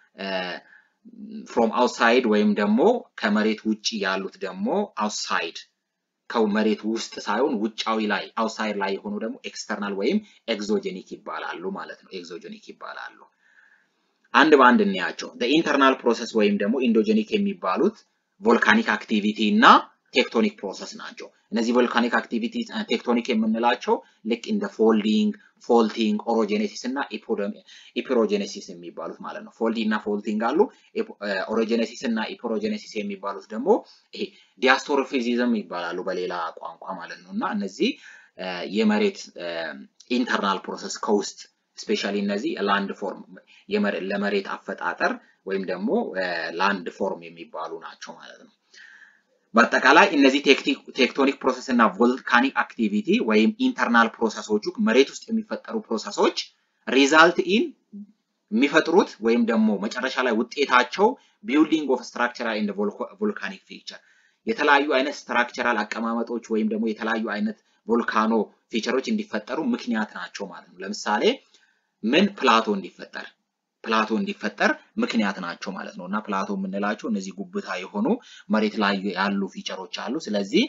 Speaker 1: ፍሮም አውትሳይድ ወይም ደግሞ ከመሬት ውጭ ያሉት ደግሞ አውትሳይድ ከመሬት ውስጥ ሳይሆን ውጫዊ ላይ አውትሳይድ ላይ የሆኑ ደግሞ ኤክስተርናል ወይም ኤግዞጀኒክ ይባላሉ ማለት ነው። ኤግዞጀኒክ ይባላሉ። አንድ በአንድ እንያቸው። ኢንተርናል ፕሮሰስ ወይም ደግሞ ኢንዶጀኒክ የሚባሉት ቮልካኒክ አክቲቪቲ እና ቴክቶኒክ ፕሮሰስ ናቸው። እነዚህ ቮልካኒክ አክቲቪቲ ቴክቶኒክ የምንላቸው ልክ እንደ ፎልዲንግ፣ ፎልቲንግ፣ ኦሮጀኔሲስ እና ኢፒሮጀኔሲስ የሚባሉት ማለት ነው። ፎልዲንግ እና ፎልቲንግ አሉ። ኦሮጀኔሲስ እና ኢፒሮጀኔሲስ የሚባሉት ደግሞ ይሄ ዲያስቶሮፊዚዝም ይባላሉ በሌላ ቋንቋ ማለት ነው እና እነዚህ የመሬት ኢንተርናል ፕሮሰስ ከውስጥ ስፔሻሊ እነዚህ ላንድ ፎርም ለመሬት አፈጣጠር ወይም ደግሞ ላንድ ፎርም የሚባሉ ናቸው ማለት ነው። በአጠቃላይ እነዚህ ቴክቶኒክ ፕሮሰስ እና ቮልካኒክ አክቲቪቲ ወይም ኢንተርናል ፕሮሰሶቹ መሬት ውስጥ የሚፈጠሩ ፕሮሰሶች ሪዛልት ኢን የሚፈጥሩት ወይም ደግሞ መጨረሻ ላይ ውጤታቸው ቢልዲንግ ኦፍ ስትራክቸራል ኤንድ ቮልካኒክ ፊቸር የተለያዩ አይነት ስትራክቸራል አቀማመጦች ወይም ደግሞ የተለያዩ አይነት ቮልካኖ ፊቸሮች እንዲፈጠሩ ምክንያት ናቸው ማለት ነው። ለምሳሌ ምን ፕላቶ እንዲፈጠር ፕላቶ እንዲፈጠር ምክንያት ናቸው ማለት ነው እና ፕላቶ የምንላቸው እነዚህ ጉብታ የሆኑ መሬት ላይ ያሉ ፊቸሮች አሉ። ስለዚህ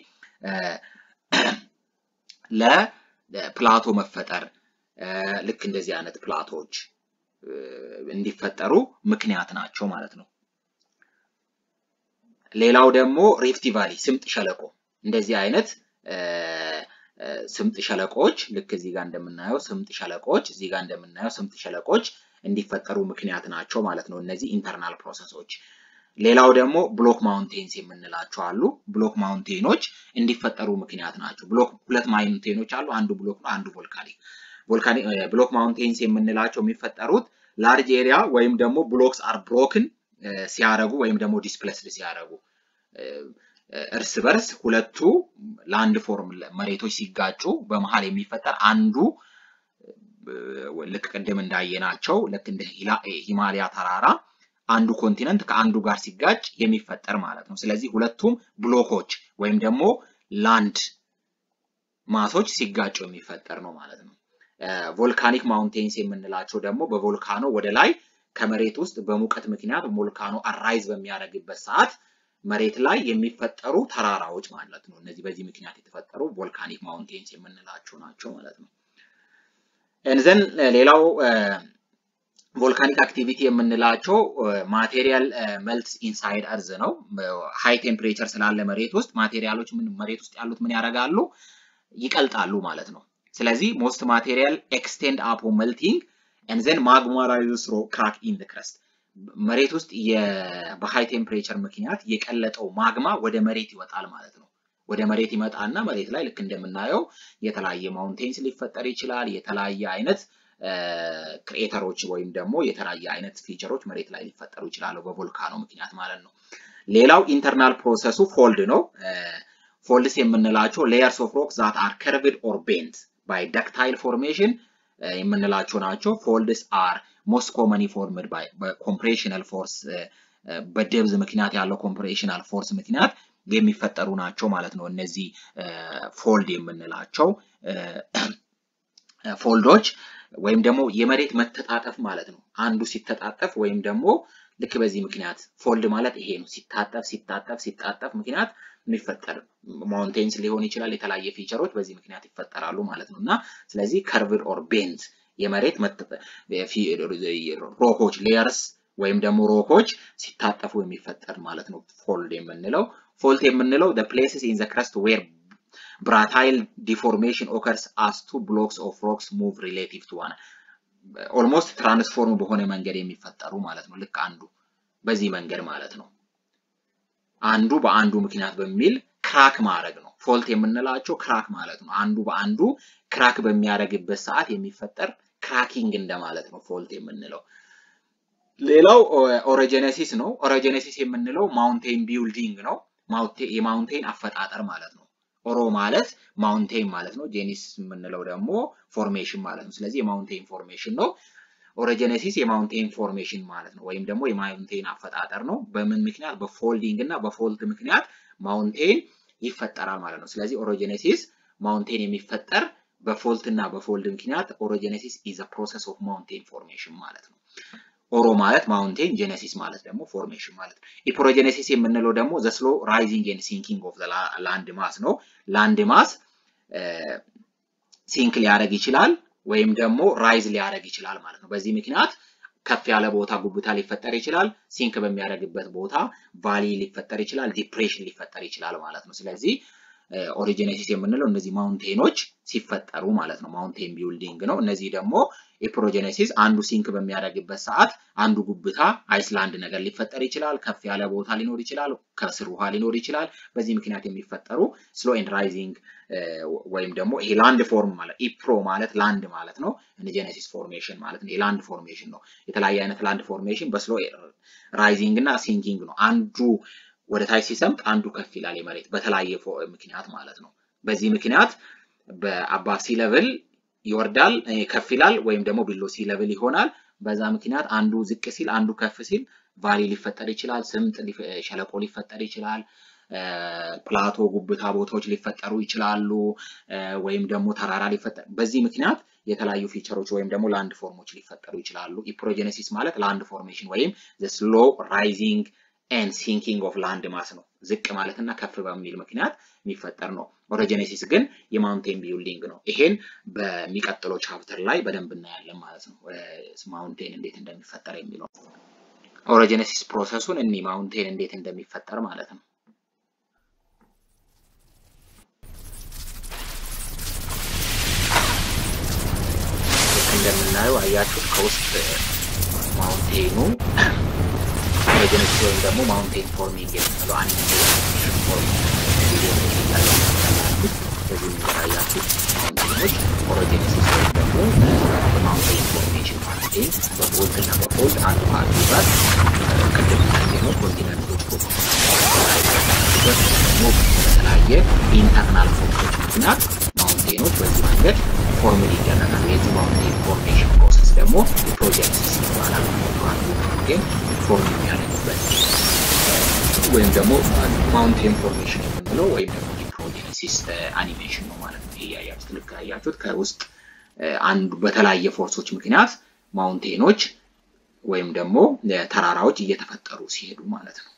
Speaker 1: ለፕላቶ መፈጠር ልክ እንደዚህ አይነት ፕላቶዎች እንዲፈጠሩ ምክንያት ናቸው ማለት ነው። ሌላው ደግሞ ሪፍቲ ቫሊ ስምጥ ሸለቆ እንደዚህ አይነት ስምጥ ሸለቆዎች ልክ እዚህ ጋር እንደምናየው ስምጥ ሸለቆዎች እዚህ ጋር እንደምናየው ስምጥ ሸለቆዎች እንዲፈጠሩ ምክንያት ናቸው ማለት ነው እነዚህ ኢንተርናል ፕሮሰሶች። ሌላው ደግሞ ብሎክ ማውንቴንስ የምንላቸው አሉ። ብሎክ ማውንቴኖች እንዲፈጠሩ ምክንያት ናቸው። ብሎክ ሁለት ማውንቴኖች አሉ። አንዱ ብሎክ ነው፣ አንዱ ቮልካኒክ። ቮልካኒክ ብሎክ ማውንቴንስ የምንላቸው የሚፈጠሩት ላርጅ ኤሪያ ወይም ደግሞ ብሎክስ አር ብሮክን ሲያደርጉ ወይም ደግሞ ዲስፕሌስድ ሲያደርጉ እርስ በርስ ሁለቱ ላንድ ፎርም መሬቶች ሲጋጩ በመሀል የሚፈጠር አንዱ ልክ ቅድም እንዳየናቸው ልክ እንደ ሂማሊያ ተራራ አንዱ ኮንቲነንት ከአንዱ ጋር ሲጋጭ የሚፈጠር ማለት ነው። ስለዚህ ሁለቱም ብሎኮች ወይም ደግሞ ላንድ ማሶች ሲጋጩ የሚፈጠር ነው ማለት ነው። ቮልካኒክ ማውንቴንስ የምንላቸው ደግሞ በቮልካኖ ወደ ላይ ከመሬት ውስጥ በሙቀት ምክንያት ቮልካኖ አራይዝ በሚያደርግበት ሰዓት መሬት ላይ የሚፈጠሩ ተራራዎች ማለት ነው። እነዚህ በዚህ ምክንያት የተፈጠሩ ቮልካኒክ ማውንቴንስ የምንላቸው ናቸው ማለት ነው። እንዘን ሌላው ቮልካኒክ አክቲቪቲ የምንላቸው ማቴሪያል መልትስ ኢንሳይድ እርዝ ነው። ሃይ ቴምፕሬቸር ስላለ መሬት ውስጥ ማቴሪያሎች መሬት ውስጥ ያሉት ምን ያደርጋሉ? ይቀልጣሉ ማለት ነው። ስለዚህ ሞስት ማቴሪያል ኤክስቴንድ አፖ መልቲንግ ኤንዘን ማግማ ራይዝስ ሮ ክራክ ኢን ዘ ክረስት መሬት ውስጥ በሃይ ቴምፕሬቸር ምክንያት የቀለጠው ማግማ ወደ መሬት ይወጣል ማለት ነው። ወደ መሬት ይመጣና መሬት ላይ ልክ እንደምናየው የተለያየ ማውንቴንስ ሊፈጠር ይችላል። የተለያየ አይነት ክሬተሮች ወይም ደግሞ የተለያየ አይነት ፊቸሮች መሬት ላይ ሊፈጠሩ ይችላሉ በቮልካኖ ምክንያት ማለት ነው። ሌላው ኢንተርናል ፕሮሰሱ ፎልድ ነው። ፎልድስ የምንላቸው ሌየርስ ኦፍ ሮክ ዛት አር ከርቭድ ኦር ቤንት ባይ ዳክታይል ፎርሜሽን የምንላቸው ናቸው። ፎልድስ አር ሞስት ኮመኒ ፎርምድ ባይ ኮምፕሬሽናል ፎርስ በደብዝ ምክንያት ያለው ኮምፕሬሽናል ፎርስ ምክንያት የሚፈጠሩ ናቸው ማለት ነው። እነዚህ ፎልድ የምንላቸው ፎልዶች ወይም ደግሞ የመሬት መተጣጠፍ ማለት ነው። አንዱ ሲተጣጠፍ ወይም ደግሞ ልክ በዚህ ምክንያት ፎልድ ማለት ይሄ ነው። ሲታጠፍ ሲታጠፍ ሲታጠፍ ምክንያት የሚፈጠር ማውንቴንስ ሊሆን ይችላል። የተለያየ ፊቸሮች በዚህ ምክንያት ይፈጠራሉ ማለት ነው እና ስለዚህ ከርቭድ ኦር ቤንት የመሬት ሮኮች ሌየርስ ወይም ደግሞ ሮኮች ሲታጠፉ የሚፈጠር ማለት ነው ፎልድ የምንለው። ፎልት የምንለው the places in the crust where bratile deformation occurs as two blocks of rocks move relative to one ኦልሞስት ትራንስፎርም በሆነ መንገድ የሚፈጠሩ ማለት ነው። ልክ አንዱ በዚህ መንገድ ማለት ነው። አንዱ በአንዱ ምክንያት በሚል ክራክ ማድረግ ነው። ፎልት የምንላቸው ክራክ ማለት ነው። አንዱ በአንዱ ክራክ በሚያደርግበት ሰዓት የሚፈጠር ክራኪንግ እንደማለት ነው ፎልት የምንለው። ሌላው ኦሮጀነሲስ ነው። ኦሮጀነሲስ የምንለው ማውንቴን ቢልዲንግ ነው። የማውንቴን አፈጣጠር ማለት ነው። ኦሮ ማለት ማውንቴን ማለት ነው። ጄኒስ የምንለው ደግሞ ፎርሜሽን ማለት ነው። ስለዚህ የማውንቴን ፎርሜሽን ነው። ኦሮጀነሲስ የማውንቴን ፎርሜሽን ማለት ነው፣ ወይም ደግሞ የማውንቴን አፈጣጠር ነው። በምን ምክንያት? በፎልዲንግ እና በፎልት ምክንያት ማውንቴን ይፈጠራል ማለት ነው። ስለዚህ ኦሮጀነሲስ ማውንቴን የሚፈጠር በፎልት እና በፎልድ ምክንያት ኦሮጀነሲስ ኢዝ አ ፕሮሰስ ኦፍ ማውንቴን ፎርሜሽን ማለት ነው። ኦሮ ማለት ማውንቴን፣ ጀነሲስ ማለት ደግሞ ፎርሜሽን ማለት ነው። ኢፕሮጀነሲስ የምንለው ደግሞ ዘ ስሎ ራይዚንግ ኤንድ ሲንኪንግ ኦፍ ላንድ ማስ ነው። ላንድ ማስ ሲንክ ሊያደርግ ይችላል ወይም ደግሞ ራይዝ ሊያደርግ ይችላል ማለት ነው። በዚህ ምክንያት ከፍ ያለ ቦታ ጉብታ ሊፈጠር ይችላል። ሲንክ በሚያደርግበት ቦታ ቫሊ ሊፈጠር ይችላል፣ ዲፕሬሽን ሊፈጠር ይችላል ማለት ነው። ስለዚህ ኦሪጂኔሲስ የምንለው እነዚህ ማውንቴኖች ሲፈጠሩ ማለት ነው። ማውንቴን ቢልዲንግ ነው። እነዚህ ደግሞ የፕሮጀኔሲስ አንዱ ሲንክ በሚያደርግበት ሰዓት አንዱ ጉብታ አይስላንድ ነገር ሊፈጠር ይችላል። ከፍ ያለ ቦታ ሊኖር ይችላል። ከስር ውሃ ሊኖር ይችላል። በዚህ ምክንያት የሚፈጠሩ ስሎ ኤንድ ራይዚንግ ወይም ደግሞ ይሄ ላንድ ፎርም ማለት ኢፕሮ ማለት ላንድ ማለት ነው። ጀኔሲስ ፎርሜሽን ማለት ነው። የላንድ ፎርሜሽን ነው። የተለያየ አይነት ላንድ ፎርሜሽን በስሎ ራይዚንግ እና ሲንኪንግ ነው። አንዱ ወደ ታች ሲሰምጥ አንዱ ከፍ ይላል የመሬት በተለያየ ምክንያት ማለት ነው። በዚህ ምክንያት በአባቭ ሲ ለቭል ይወርዳል ከፍ ይላል፣ ወይም ደግሞ ቢሎ ሲ ለቭል ይሆናል። በዛ ምክንያት አንዱ ዝቅ ሲል አንዱ ከፍ ሲል ቫሊ ሊፈጠር ይችላል፣ ስምጥ ሸለቆ ሊፈጠር ይችላል፣ ፕላቶ ጉብታ ቦታዎች ሊፈጠሩ ይችላሉ፣ ወይም ደግሞ ተራራ ሊፈጠር በዚህ ምክንያት የተለያዩ ፊቸሮች ወይም ደግሞ ላንድ ፎርሞች ሊፈጠሩ ይችላሉ። ኢፕሮጀኔሲስ ማለት ላንድ ፎርሜሽን ወይም ስሎ ራይዚንግ ኤንድ ሲንኪንግ ኦፍ ላንድ ማስ ነው። ዝቅ ማለት እና ከፍ በሚል ምክንያት የሚፈጠር ነው። ኦሮጀኔሲስ ግን የማውንቴን ቢልዲንግ ነው። ይሄን በሚቀጥለው ቻፕተር ላይ በደንብ እናያለን ማለት ነው። ማውንቴን እንዴት እንደሚፈጠር የሚለው ኦሮጀኔሲስ ፕሮሰሱን እኒ ማውንቴን እንዴት እንደሚፈጠር ማለት ነው። እንደምናየው አያችሁት ከውስጥ ማውንቴኑ ኦሪጂነስ ወይም ደግሞ ማውንቴን ፎርሚንግ የምንለው አንድ ፎርም በዚህ የሚያያችሁት ማውንቴኖች ኦሪጂነሲስ ወይም ደግሞ ማውንቴን ፎርሜሽን ማውንቴን በቦልትና በፎልድ አንዱ ከአንዱ ጋር ቅድም እንዳየነው ኮንቲነንቶች ደግሞ በተለያየ ኢንተርናል ፎርሶች ምክንያት ማውንቴኖች በዚህ መንገድ ፎርምድ ይደረጋል። የዚህ ማውንቴን ፎርሜሽን ፕሮሰስ ደግሞ ፕሮጀክሲስ ይባላል። አንዱ ማውንቴን ፎርም የሚያደርግበት ወይም ደግሞ ማውንቴን ፎርሜሽን የምንለው ወይም ደግሞ የፕሮጀክሲስ አኒሜሽን ነው ማለት ነው። ያያችሁት ልክ ያያችሁት ከውስጥ አንዱ በተለያየ ፎርሶች ምክንያት ማውንቴኖች ወይም ደግሞ ተራራዎች እየተፈጠሩ ሲሄዱ ማለት ነው።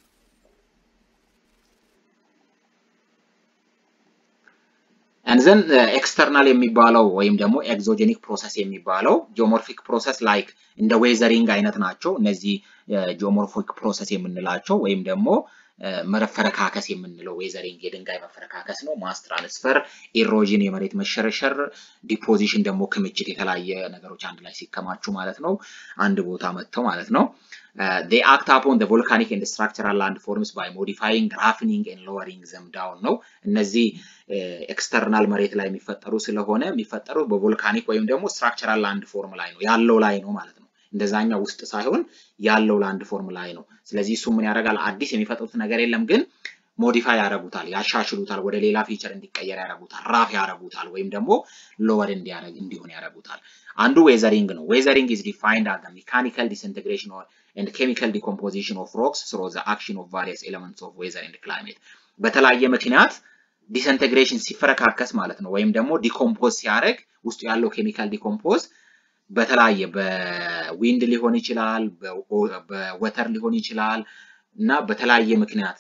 Speaker 1: ዘን ኤክስተርናል የሚባለው ወይም ደግሞ ኤግዞጀኒክ ፕሮሰስ የሚባለው ጂኦሞርፊክ ፕሮሰስ ላይክ እንደ ዌዘሪንግ አይነት ናቸው። እነዚህ ጂኦሞርፊክ ፕሮሰስ የምንላቸው ወይም ደግሞ መፈረካከስ የምንለው ዌዘሪንግ የድንጋይ መፈረካከስ ነው። ማስ ትራንስፈር፣ ኢሮዥን የመሬት መሸረሸር፣ ዲፖዚሽን ደግሞ ክምችት የተለያየ ነገሮች አንድ ላይ ሲከማቹ ማለት ነው። አንድ ቦታ መጥተው ማለት ነው። they act upon the volcanic and structural landforms by modifying, roughening and lowering them down ነው። እነዚህ ኤክስተርናል መሬት ላይ የሚፈጠሩ ስለሆነ የሚፈጠሩት በቮልካኒክ ወይም ደግሞ ስትራክቸራል ላንድ ፎርም ላይ ነው ያለው ላይ ነው ማለት ነው። እንደዛኛው ውስጥ ሳይሆን ያለው ላንድ ፎርም ላይ ነው። ስለዚህ እሱ ምን ያደርጋል? አዲስ የሚፈጥሩት ነገር የለም ግን ሞዲፋይ ያደርጉታል፣ ያሻሽሉታል፣ ወደ ሌላ ፊቸር እንዲቀየር ያደርጉታል፣ ራፍ ያደርጉታል፣ ወይም ደግሞ ሎወር እንዲያደርግ እንዲሆን ያደርጉታል። አንዱ ዌዘሪንግ ነው። ዌዘሪንግ ኢዝ ዲፋይንድ አዝ ሜካኒካል ዲስኢንቴግሬሽን ኤንድ ኬሚካል ዲኮምፖዚሽን ኦፍ ሮክስ ስሮ ዘ አክሽን ኦፍ ቫሪየስ ኤሌመንትስ ኦፍ ዌዘር ኤንድ ክላይሜት በተለያየ ምክንያት ዲስኢንቴግሬሽን ሲፈረካከስ ማለት ነው። ወይም ደግሞ ዲኮምፖዝ ሲያደርግ ውስጡ ያለው ኬሚካል ዲኮምፖዝ በተለያየ በዊንድ ሊሆን ይችላል፣ በወተር ሊሆን ይችላል እና በተለያየ ምክንያት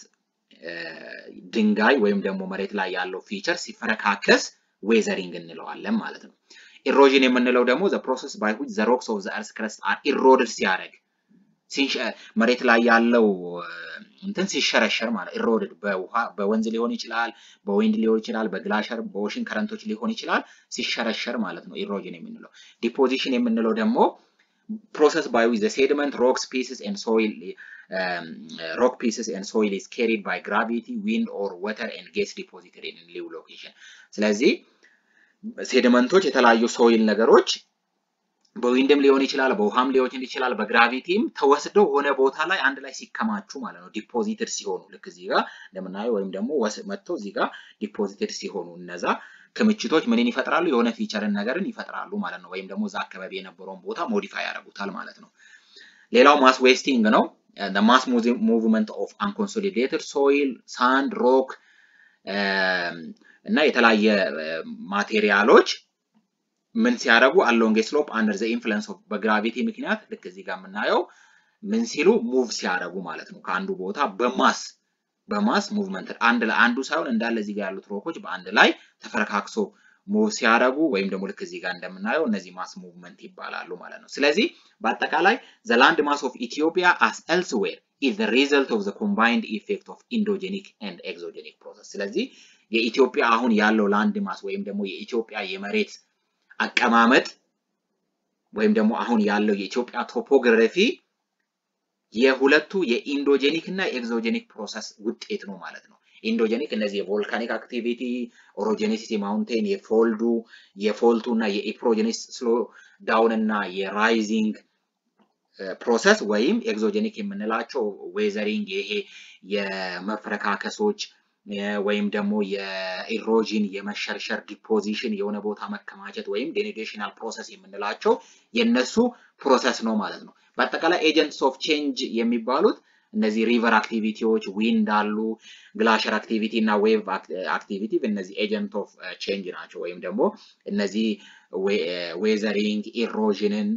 Speaker 1: ድንጋይ ወይም ደግሞ መሬት ላይ ያለው ፊቸር ሲፈረካከስ ዌዘሪንግ እንለዋለን ማለት ነው። ኢሮዥን የምንለው ደግሞ ዘ ፕሮሰስ ባይ ዊች ዘ ሮክስ ኦፍ ዘ እርስ ክረስት አር ኢሮድድ ሲያደርግ መሬት ላይ ያለው እንትን ሲሸረሸር ማለት ኢሮድድ በውሃ በወንዝ ሊሆን ይችላል፣ በዊንድ ሊሆን ይችላል፣ በግላሸር በኦሽን ከረንቶች ሊሆን ይችላል ሲሸረሸር ማለት ነው ኢሮዥን የምንለው። ዲፖዚሽን የምንለው ደግሞ ፕሮሰስ ባይ ዊች ዘ ሴድመንት ሮክስ ፒስስ ኤንድ ሶይል rock pieces and soil is carried by gravity, wind or water and gets deposited in new location. ስለዚህ ሴድመንቶች የተለያዩ ሶይል ነገሮች በዊንድም ሊሆን ይችላል፣ በውሃም ሊሆን ይችላል፣ በግራቪቲም ተወስደው ሆነ ቦታ ላይ አንድ ላይ ሲከማቹ ማለት ነው። ዲፖዚትድ ሲሆኑ ልክ እዚህ ጋር እንደምናየው ወይም ደግሞ መጥተው እዚህ ጋር ዲፖዚትድ ሲሆኑ እነዛ ክምችቶች ምንን ይፈጥራሉ? የሆነ ፊቸርን ነገርን ይፈጥራሉ ማለት ነው። ወይም ደግሞ እዛ አካባቢ የነበረውን ቦታ ሞዲፋይ ያደርጉታል ማለት ነው። ሌላው ማስ ዌስቲንግ ነው። the mass movement of unconsolidated soil, sand, rock እና የተለያየ ማቴሪያሎች ምን ሲያደርጉ አሎንግ ስሎፕ አንደር ዘ ኢንፍሉንስ ኦፍ በግራቪቲ ምክንያት ልክ እዚህ ጋር የምናየው ምን ሲሉ ሙቭ ሲያደርጉ ማለት ነው። ከአንዱ ቦታ በማስ በማስ ሙቭመንት አንድ ላይ አንዱ ሳይሆን እንዳለ እዚህ ጋር ያሉት ሮኮች በአንድ ላይ ተፈረካክሶ ሙቭ ሲያደርጉ ወይም ደግሞ ልክ እዚህ ጋር እንደምናየው እነዚህ ማስ ሙቭመንት ይባላሉ ማለት ነው። ስለዚህ በአጠቃላይ ዘ ላንድ ማስ ኦፍ ኢትዮጵያ አስ ኤልስዌር ኢዝ ዘ ሪዘልት ኦፍ ዘ ኮምባይንድ ኢፌክት ኦፍ ኢንዶጀኒክ ኤንድ ኤግዞጀኒክ ፕሮሰስ። ስለዚህ የኢትዮጵያ አሁን ያለው ላንድ ማስ ወይም ደግሞ የኢትዮጵያ የመሬት አቀማመጥ ወይም ደግሞ አሁን ያለው የኢትዮጵያ ቶፖግራፊ የሁለቱ የኢንዶጀኒክ እና የኤግዞጀኒክ ፕሮሰስ ውጤት ነው ማለት ነው። ኢንዶጀኒክ እነዚህ የቮልካኒክ አክቲቪቲ፣ ኦሮጀኔሲስ የማውንቴን የፎልዱ የፎልቱ እና የኢፕሮጀኔስ ስሎ ዳውን እና የራይዚንግ ፕሮሰስ ወይም ኤግዞጀኒክ የምንላቸው ዌዘሪንግ ይሄ የመፍረካከሶች ወይም ደግሞ የኢሮዥን የመሸርሸር ዲፖዚሽን የሆነ ቦታ መከማቸት ወይም ዴኒዴሽናል ፕሮሰስ የምንላቸው የነሱ ፕሮሰስ ነው ማለት ነው። በአጠቃላይ ኤጀንትስ ኦፍ ቼንጅ የሚባሉት እነዚህ ሪቨር አክቲቪቲዎች ዊንድ አሉ፣ ግላሸር አክቲቪቲ እና ዌቭ አክቲቪቲ እነዚህ ኤጀንት ኦፍ ቼንጅ ናቸው። ወይም ደግሞ እነዚህ ዌዘሪንግ ኢሮዥንን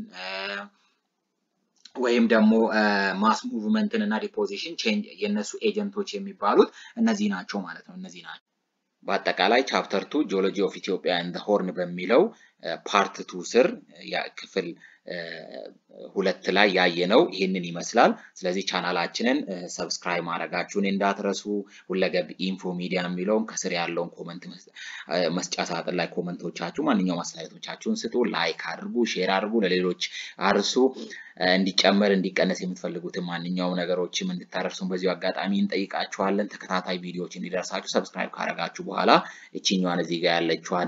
Speaker 1: ወይም ደግሞ ማስ ሙቭመንትን እና ዲፖዚሽን ቼንጅ የእነሱ ኤጀንቶች የሚባሉት እነዚህ ናቸው ማለት ነው። እነዚህ ናቸው። በአጠቃላይ ቻፕተር ቱ ጂኦሎጂ ኦፍ ኢትዮጵያ ኤንድ ሆርን በሚለው ፓርት ቱ ስር ክፍል ሁለት ላይ ያየነው ይህንን ይመስላል። ስለዚህ ቻናላችንን ሰብስክራይብ ማድረጋችሁን እንዳትረሱ። ሁለገብ ኢንፎ ሚዲያ የሚለውን ከስር ያለውን ኮመንት መስጫ ሳጥን ላይ ኮመንቶቻችሁ፣ ማንኛውም አስተያየቶቻችሁን ስጡ። ላይክ አድርጉ፣ ሼር አድርጉ፣ ለሌሎች አርሱ። እንዲጨመር እንዲቀነስ የምትፈልጉትን ማንኛውም ነገሮችም እንድታደርሱን በዚሁ አጋጣሚ እንጠይቃችኋለን። ተከታታይ ቪዲዮዎች እንዲደርሳችሁ ሰብስክራይብ ካደረጋችሁ በኋላ እችኛዋን እዚህ ጋር ያለችዋን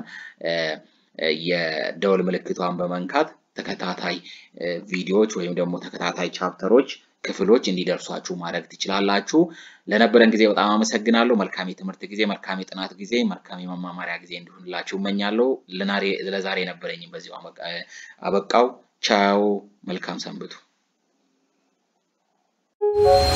Speaker 1: የደወል ምልክቷን በመንካት ተከታታይ ቪዲዮዎች ወይም ደግሞ ተከታታይ ቻፕተሮች ክፍሎች እንዲደርሷችሁ ማድረግ ትችላላችሁ። ለነበረን ጊዜ በጣም አመሰግናለሁ። መልካም የትምህርት ጊዜ፣ መልካም የጥናት ጊዜ፣ መልካም የመማማሪያ ጊዜ እንዲሆንላችሁ እመኛለሁ። ለዛሬ የነበረኝም በዚሁ አበቃው። ቻው፣ መልካም ሰንብቱ።